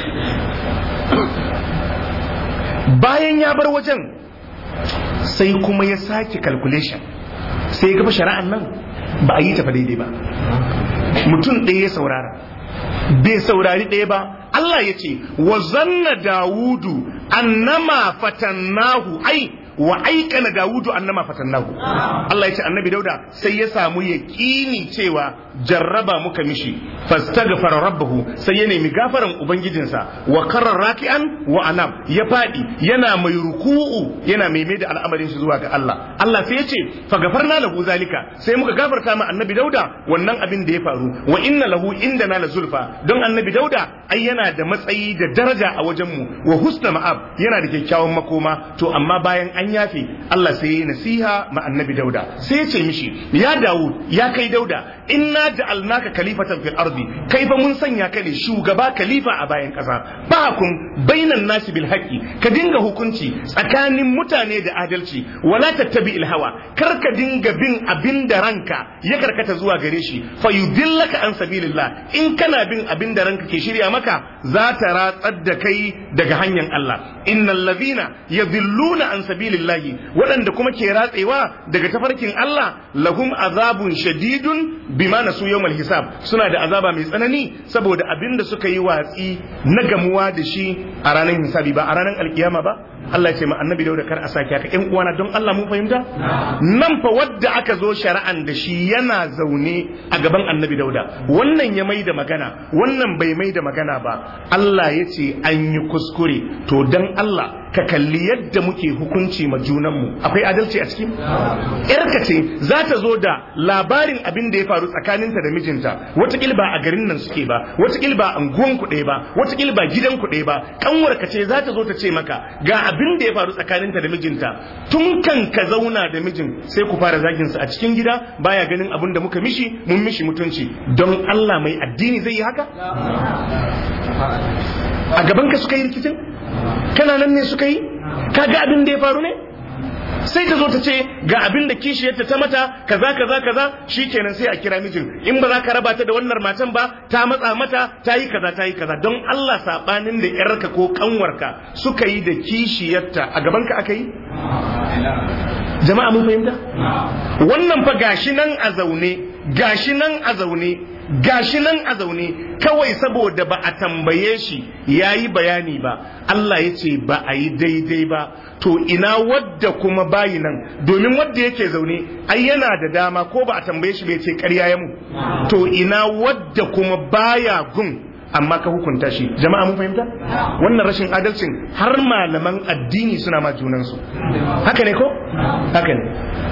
bayan ya bar wajen sai kuma ya sake calculation sai ya gaba shari'an nan ba a yi tafa daidai ba mutum ɗaya ya saurara bai saurari ɗaya ba Allah ya ce wa zanna dawudu annama fatannahu ai wa aikana dawudu annama fatannahu Allah ya ce annabi dauda sai ya samu yaƙini cewa jarraba muka mishi fastaghfara rabbahu sai ya nemi gafaran ubangijinsa wa karrar raki'an wa anam ya fadi yana mai ruku'u yana mai mai da al'amarin shi zuwa ga Allah Allah sai ya ce fa gafarna lahu zalika sai muka gafarta ma annabi dauda wannan abin da ya faru wa inna lahu indana la zulfa don annabi dauda ai yana da matsayi da daraja a wajen mu wa husna ma'ab yana da kyakkyawan makoma to amma bayan an yafe Allah sai ya nasiha ma annabi dauda sai ya ce mishi ya dawud ya kai dauda inna ja'alnaka khalifatan fil ardi kai fa mun sanya ka ne shugaba khalifa a bayan kasa kun bainan nasi bil haqqi ka dinga hukunci tsakanin mutane da adalci wala tattabi il hawa kar ka dinga bin abin da ranka ya karkata zuwa gare shi fa yudillaka an sabilillah in kana bin abin da ranka ke shirya maka za ta ratsar da kai daga hanyar Allah innal ladhina yadhilluna an sabilillahi waɗanda kuma ke ratsewa daga tafarkin Allah lahum azabun shadidun bima nasu yawmal hisab suna da azaba mai tsanani saboda abin da suka yi watsi na gamuwa da shi a ranar hisabi ba a ranar alkiyama ba Allah ya ce ma annabi dauda kar a sake haka ƴan uwana don Allah mun fahimta nan fa wadda aka zo shari'an da shi yana zaune a gaban annabi dauda wannan ya mai da magana wannan bai mai da magana ba Allah ya ce an yi kuskure to dan Allah ka kalli yadda muke hukunci ma junanmu akwai adalci a ciki yarka ce za ta zo da labarin abin da ya faru tsakaninta da mijinta watakil ba a garin nan suke ba watakil ba anguwan ku ɗaya ba watakil ba gidan ku ɗaya ba kanwarka ce za ta zo ta ce maka ga abin da ya faru tsakaninta da mijinta tun kan ka zauna da mijin sai ku fara zagin sa a cikin gida baya ganin abin da muka mishi mun mishi mutunci don Allah mai addini zai yi haka a gaban ka suka yi rikicin kana nan ne suka yi ka ga abin da ya faru ne sai ta zo ta ce ga abin da kishiyarta ta mata kaza kaza kaza shikenan sai a kira mijin in ba za ka raba ta da wannan matan ba ta matsa mata ta yi kaza ta yi kaza don Allah sabanin da yarka ko kanwarka suka yi da kishiyarta a gaban ka aka yi jama'a mun fahimta wannan fa gashi nan a zaune gashi nan a zaune gashi nan a zaune kawai saboda ba a tambaye shi ya yi bayani ba Allah ya ce ba a yi daidai ba to ina wadda kuma bayi nan domin wadda yake zaune ai yana da dama ko ba a tambaye shi bai ce karya ya mu to ina wadda kuma baya gun amma ka hukunta shi jama'a mun fahimta wannan rashin adalcin har malaman addini suna ma junansu haka ne ko haka ne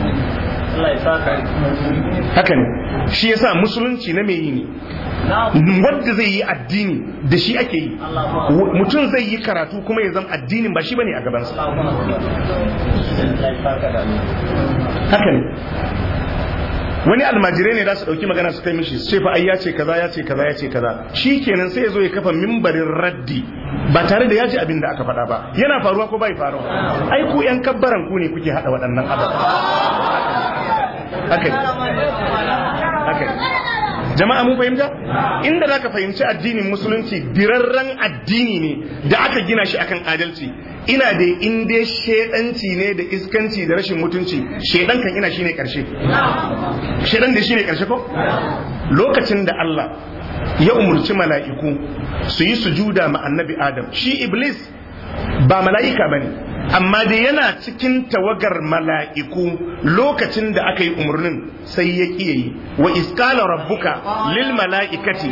haka ne shi yasa musulunci na mai yi ne wadda zai yi addini da shi ake yi mutum zai yi karatu kuma ya zama addinin ba shi bane a gabansa haka ne wani almajirai ne za su ɗauki magana su kai mishi sai fa ai ya ce kaza ya ce kaza ya ce kaza shi kenan sai ya zo ya kafa mimbarin raddi ba tare da ya ji abin da aka faɗa ba yana faruwa ko bai faruwa ai ku yan kabbaran ku ne kuke haɗa waɗannan ababen haka haka jama'a mun fahimta inda zaka fahimci addinin musulunci birarren addini ne da aka gina shi akan adalci ina da in dai shedanci ne da iskanci da rashin mutunci shedan kan ina shine karshe shedan da shine karshe ko lokacin da Allah ya umurci mala'iku su yi sujuda ma annabi Adam shi iblis ba mala'ika bane amma da yana cikin tawagar mala'iku lokacin da aka yi umarnin sai ya ƙiye yi wa iskala rabbuka lil mala'ikati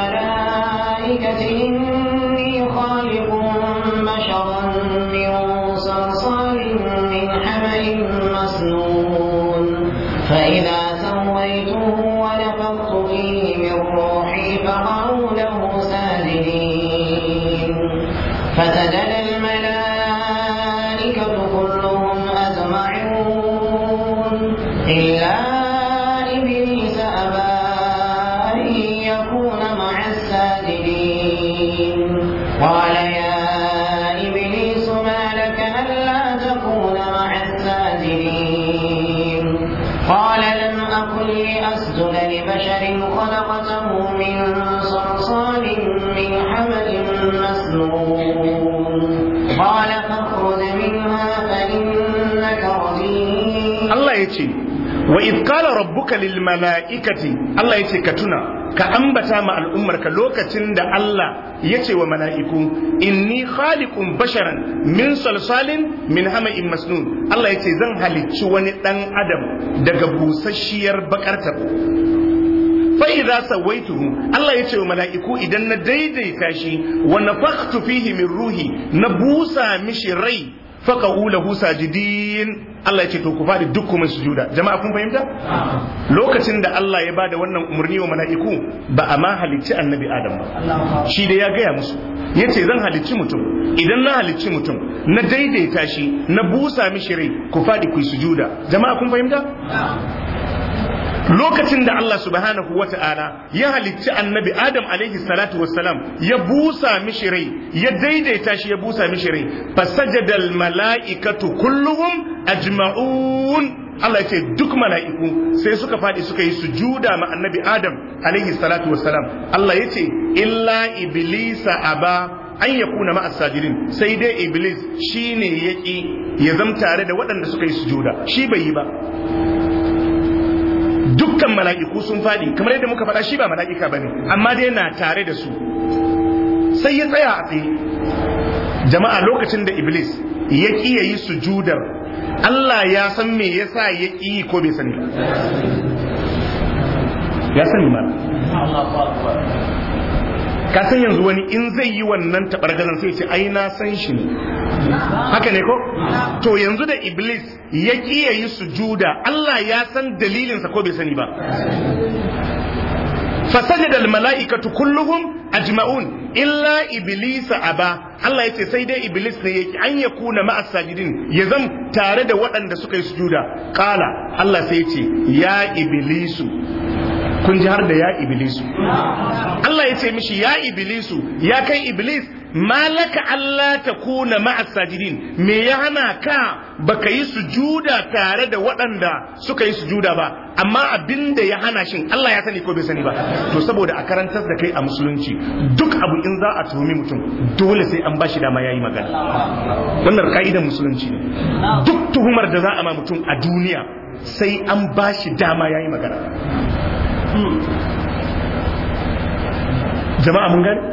فإذا سويته ونفخت فيه من روحي فقعوا له ساجدين فسجد الملائكة كلهم أجمعون إلا إبليس أبى أن يكون مع الساجدين قال يا إبليس ما لك ألا تكون مع الساجدين قال لم أكن لأسجد لبشر خلقته من صلصال من حمل مسنون قال فاخرج منها فإنك رجيم Allah ya ce wa idh qala rabbuka lil mala'ikati Allah ya ce ka tuna ka ambata ma al'ummarka lokacin da Allah ya ce wa mala'iku inni khaliqun basharan min salsalin min hama'in masnun Allah ya ce zan halicci wani dan adam daga busasshiyar bakar tabo fa'iza sawaituhu Allah ya ce wa mala'iku idan na daidaita shi wa nafakhtu fihi min ruhi na busa mishi rai faqa'u lahu sajidin Allah ya ce to ku fadi duk kuma sujuda jama'a kun fahimta lokacin da Allah ya bada wannan umarni wa mala'iku ba a ma halicci annabi Adam ba shi da ya gaya musu yace zan halicci mutum idan na halicci mutum na daidaita shi na busa mishi rai ku fadi ku sujuda jama'a kun fahimta lokacin da Allah subhanahu wa ta'ala ya halicci annabi Adam alaihi salatu wassalam ya busa mishi rai ya daidaita shi ya busa mishi rai fasajadal mala'ikatu kulluhum ajma'un Allah ce duk mala'iku sai suka faɗi suka yi sujuda ma annabi Adam alaihi salatu wassalam Allah ya ce illa iblisa aba an ya kuna ma'as sajidin sai dai iblis shine yaki ya zam tare da waɗanda suka yi sujuda shi bai yi ba dukkan mala'iku sun faɗi kamar yadda muka faɗa shi ba mala'ika bane amma dai na tare da su sai ya tsaya a tsaye jama'a lokacin da iblis ya ƙi ya yi sujudar Allah ya san me yasa ya ƙi yi ko bai sani ya sani ma ka san yanzu wani in zai yi wannan taɓargazan sai ce ai na san shi ne haka ne ko to yanzu da iblis ya ƙi ya yi sujuda Allah ya san dalilinsa ko bai sani ba فسجد الملائكة كلهم أجمعون إلا إبليس أبا الله يتي سيدي إبليس ne أن يكون مع الساجدين يزم تارد وأن da suka yi sujuda قال الله سيتي يا إبليس kun ji har da ya iblisu Allah ya ce mishi ya iblisu ya kai iblis malaka Allah ta kuna ma'as sajidin me ya hana ka baka yi sujuda tare da waɗanda suka yi sujuda ba amma abin da ya hana shin Allah ya sani ko bai sani ba to saboda a karantar da kai a musulunci duk abu in za a tuhumi mutum dole sai an bashi dama yayi magana wannan ka'idar musulunci ne duk tuhumar da za a ma mutum a duniya sai an bashi dama yayi magana jama'a mun gani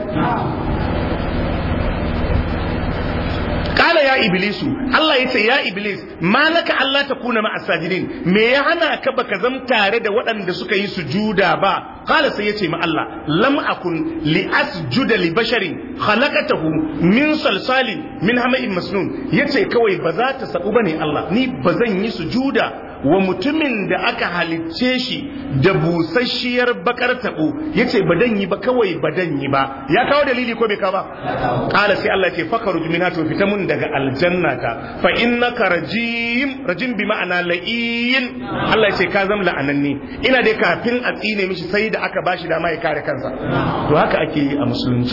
kala ya iblisu Allah ya ce ya iblis malaka Allah ta kuna ma asajidin me ya hana ka baka zam tare da waɗanda suka yi sujuda ba kala sai ya ce ma Allah lam akun li asjuda li basharin khalaqatahu min salsalin min hama'in masnun yace kawai ba za ta sabu bane Allah ni ba zan yi sujuda wa mutumin da aka halicce shi da busasshiyar bakar tabo yace ba dan yi ba kawai ba dan yi ba ya kawo dalili ko bai ka ba qala sai Allah ce fakaruj minha to fita mun daga aljannata fa innaka rajim rajim bi ma'ana la'in Allah ce ka zam la'ananni ina dai kafin a tsine mishi sai da aka bashi dama ya kare kansa to haka ake yi a musulunci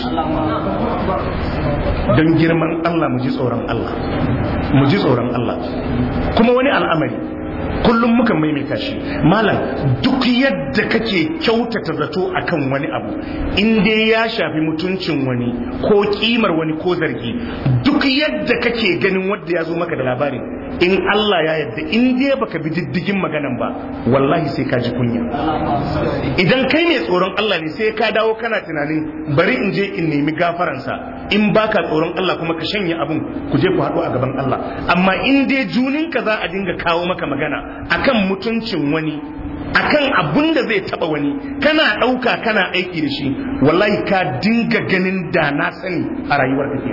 don girman Allah mu ji tsoron Allah mu ji tsoron Allah kuma wani al'amari kullum muka maimaita shi malam duk yadda kake kyautata zato akan wani abu in dai ya shafi mutuncin wani ko kimar wani ko zargi duk yadda kake ganin wanda ya zo maka da labarin in Allah ya yadda in dai baka bi diddigin maganan ba wallahi sai ka ji kunya idan kai mai tsoron Allah ne sai ka dawo kana tunanin bari in je in nemi gafaransa in baka tsoron Allah kuma ka shanye abun ku je ku haɗu a gaban Allah amma in dai juninka za a dinga kawo maka magana akan mutuncin wani akan abun da zai taba wani kana ɗauka kana aiki da shi wallahi ka dinga ganin da na sani a rayuwar ka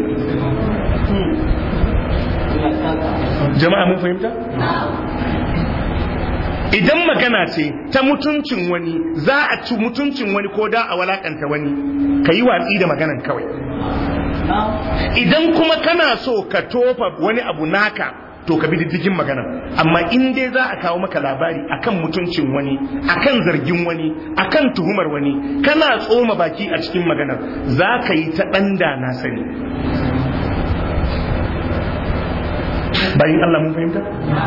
jama'a mun fahimta idan magana ce ta mutuncin wani za a ci mutuncin wani ko da a walakanta wani ka yi watsi da maganan kawai idan kuma kana so ka tofa wani abu naka to ka bi diddigin magana amma in dai za a kawo maka labari akan mutuncin wani akan zargin wani akan tuhumar wani kana tsoma baki a cikin maganar za ka yi ta ɗanda na sani bayan Allah mun fahimta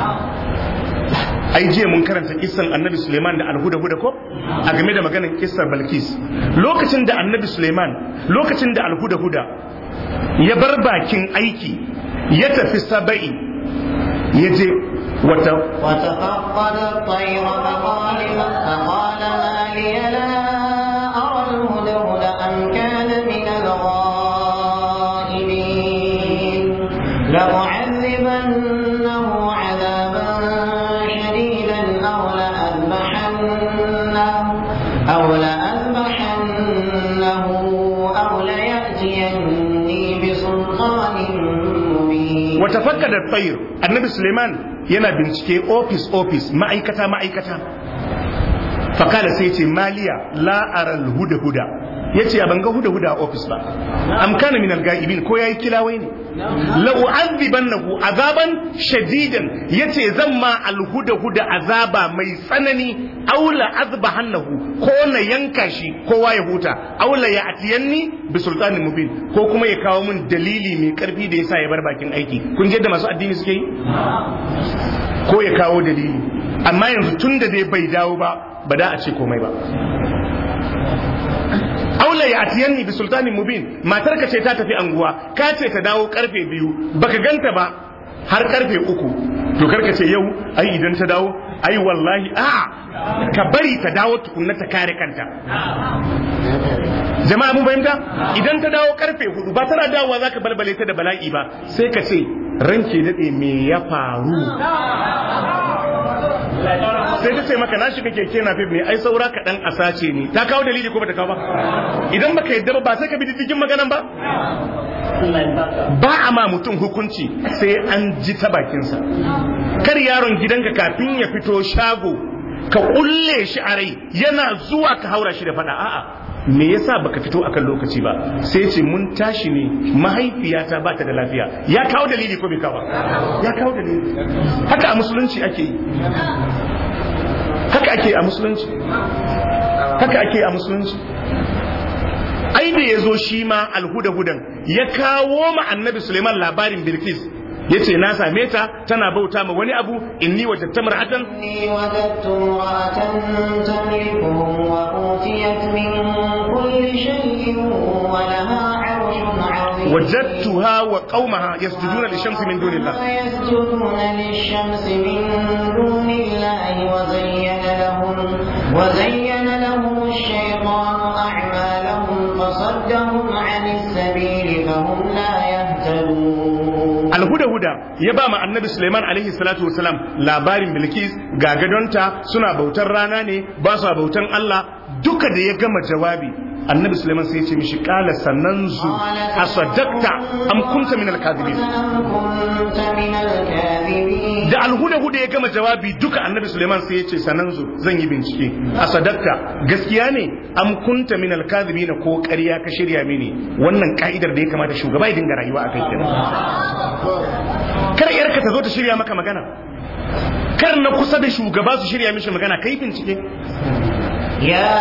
ai jiya mun karanta kissan annabi Suleiman da alhuda huda ko a game da maganar kissar Balkis lokacin da annabi Suleiman lokacin da alhuda huda ya bar bakin aiki ya tafi saba'i ya je wata وتفقد الطير فقال فقال ما لي لا أرى الهدهد أم كان من الغائبين لأعذبنه عذابا شديدا أو لأذبحنه أو لأذبحنه أو ليأتيني بسلطان مبين wata fakka da tsayir annabi suleiman yana bincike ofis ofis ma'aikata ma'aikata fakala sai ce maliya la'aral huda huda ya ce a banga huda huda a ofis ba am kana min alga'ibin ko yayi kilawai ne la u'adhibannahu azaban shadidan yace zan ma alhuda huda azaba mai tsanani aw la azbahannahu ko na yanka shi kowa ya huta aw la ya'tiyanni bi sultanin mubin ko kuma ya kawo min dalili mai karfi da yasa ya bar bakin aiki kun je da masu addini suke yi ko ya kawo dalili amma yanzu tun da dai bai dawo ba ba da a ce komai ba aula ya atiyanni bi sultanin mubin matar ka ce ta tafi anguwa ka ce ta dawo karfe biyu baka ganta ba har karfe uku to karka ce yau ai idan ta dawo ai wallahi a ka bari ta dawo tukunna ta kare kanta jama'a mun fahimta idan ta dawo karfe hudu ba tana dawowa zaka balbale ta da bala'i ba sai ka ce ranke dade me ya faru sai ta ce maka na shiga keke na fif ne ai saura kaɗan a sace ne ta kawo dalili ko bata kawo ba idan baka yadda ba ba sai ka bi diddigin maganan ba ba a ma mutum hukunci sai an ji ta bakinsa kar yaron gidanka kafin ya fito shago ka kulle shi a rai yana zuwa ka haura shi da fada a'a me yasa baka fito akan lokaci ba sai ce mun tashi ne mahaifiyata ba ta da lafiya ya kawo dalili ko bai kawo ya kawo dalili haka a musulunci ake yi haka ake a musulunci haka ake a musulunci ai da ya zo shi ma alhuda-hudan ya kawo ma annabi suleiman labarin bilkis ya ce na same ta tana bauta ma wani abu inni wajen ta mar'atan إني وجدت امرأة تملكهم وأوتيت من كل شيء ولها عرش عظيم وجدتها وقومها يسجدون للشمس من دون الله يسجدون للشمس من دون الله وزين لهم وزين لهم الشيطان أعمالهم فصدهم عن السبيل فهم لا يهتدون alhuda-huda ya ba ma annabi suleiman alaihi salatu wasalam labarin bilkis ga gadonta suna bautar rana ne ba su bautan allah duka da ya gama jawabi annabi suleiman sai ya ce mishi kala sannan zu a sadakta am kunta min alkazibin أم كنت من الكاذبين da alhuda-huda ya gama jawabi duka annabi suleiman sai ya ce sannan zu zan yi bincike a sadakta gaskiya ne am kunta min alkazibin ko ƙarya ka shirya mini wannan ka'idar da ya kamata shugaba ya dinga rayuwa a kai kenan kar yarka ta zo ta shirya maka magana kar na kusa da shugaba su shirya mishi magana kai bincike يا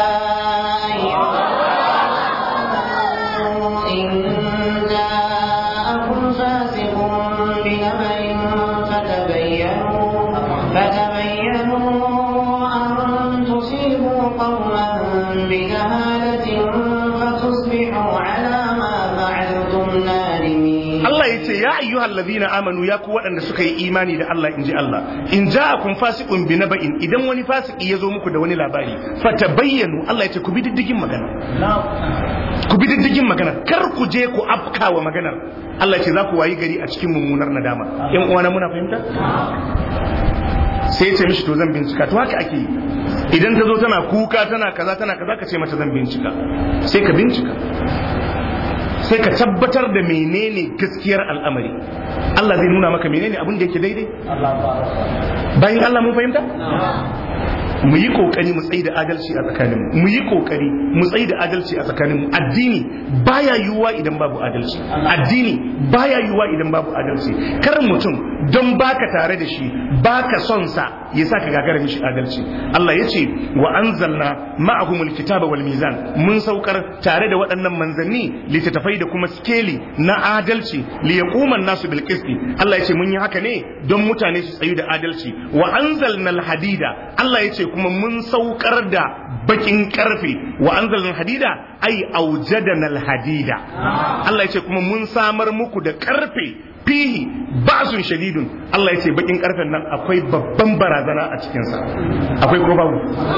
أيها الناس إن جاءكم فاسق بنبأ فتبينوا فتبينوا أن تصيبوا قوما بجهالة فتصبحوا على ما فعلتم نادمين Allah ya ce ya ayyuhal ladina amanu ya ku waɗanda suka yi imani da Allah inji Allah in ja'akum fasiqun bi naba'in idan wani fasiki ya zo muku da wani labari fatabayyanu Allah ya ce ku bi diddigin magana ku bi diddigin magana kar ku je ku afkawa maganar Allah ya ce za ku wayi gari a cikin mummunar nadama ƴan uwana muna fahimta sai ya ce mishi to zan bincika to haka ake yi idan ta zo tana kuka tana kaza tana kaza ka ce mata zan bincika sai ka bincika sai ka tabbatar da menene gaskiyar al'amari Allah zai nuna maka menene abin da yake daidai bayan Allah mun fahimta mu yi kokari mu tsayi da adalci a tsakaninmu mu yi kokari mu tsayi da adalci a tsakaninmu addini baya yiwuwa idan babu adalci addini baya yiwuwa idan babu adalci kar mutum don baka tare da shi baka son sa ya sa ka gagara mishi adalci Allah ya ce wa anzalna ma'ahumul kitaba wal mizan mun saukar tare da waɗannan manzanni littattafai da kuma skeli na adalci li yaquma nasu bil qisti Allah ya ce mun yi haka ne don mutane su tsayu da adalci wa anzalna al hadida Allah ya ce kuma mun saukar da bakin karfe wa anzalna al hadida ai aujadana al hadida Allah ya ce kuma mun samar muku da karfe fihi ba'sun shadidun Allah ya ce bakin karfen nan akwai babban barazana a cikinsa akwai ko babu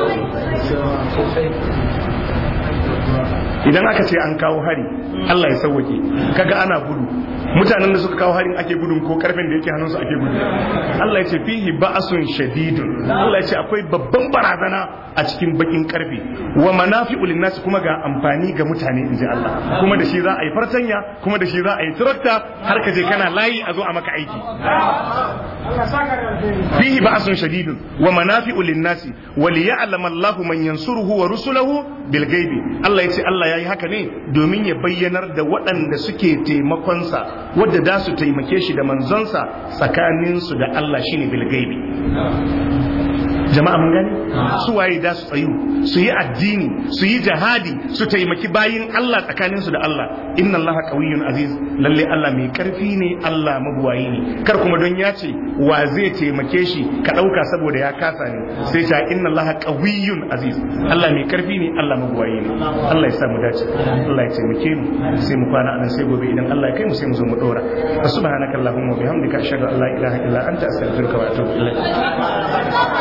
idan aka ce an kawo hari Allah ya sauwake kaga ana gudu mutanen da suka kawo harin ake gudun ko karfen da yake hannunsu ake gudu Allah ya ce fihi ba'sun shadidun Allah ya ce akwai babban barazana a cikin bakin karfe wa manafi'u linnas kuma ga amfani ga mutane inji Allah kuma da shi za a yi fartanya kuma da shi za a yi tarakta har ka je kana layi a zo a maka aiki fihi ba'sun shadidun wa manafi'u linnas wa liya'lama Allahu man yansuruhu wa rusulahu bil ghaibi Allah ya ce Allah yayi haka ne domin ya bayyanar da waɗanda suke taimakonsa wadda da su taimake shi da manzonsa tsakaninsu da Allah shine bil ghaibi jama'a mun gani su waye da su tsayu su yi addini su yi jihadi su taimaki bayin Allah tsakanin su da Allah inna Allah qawiyyun aziz lalle Allah mai karfi ne Allah mabuwayi ne kar kuma don ya ce wa zai taimake shi ka dauka saboda ya kasa ne sai ta inna Allah qawiyyun aziz Allah mai karfi ne Allah mabuwayi ne Allah ya sa mu dace Allah ya taimake mu sai mu kwana anan sai gobe idan Allah ya kai mu sai mu zo mu dora subhanakallahumma wa bihamdika ashhadu an la ilaha illa anta astaghfiruka wa atubu ilaik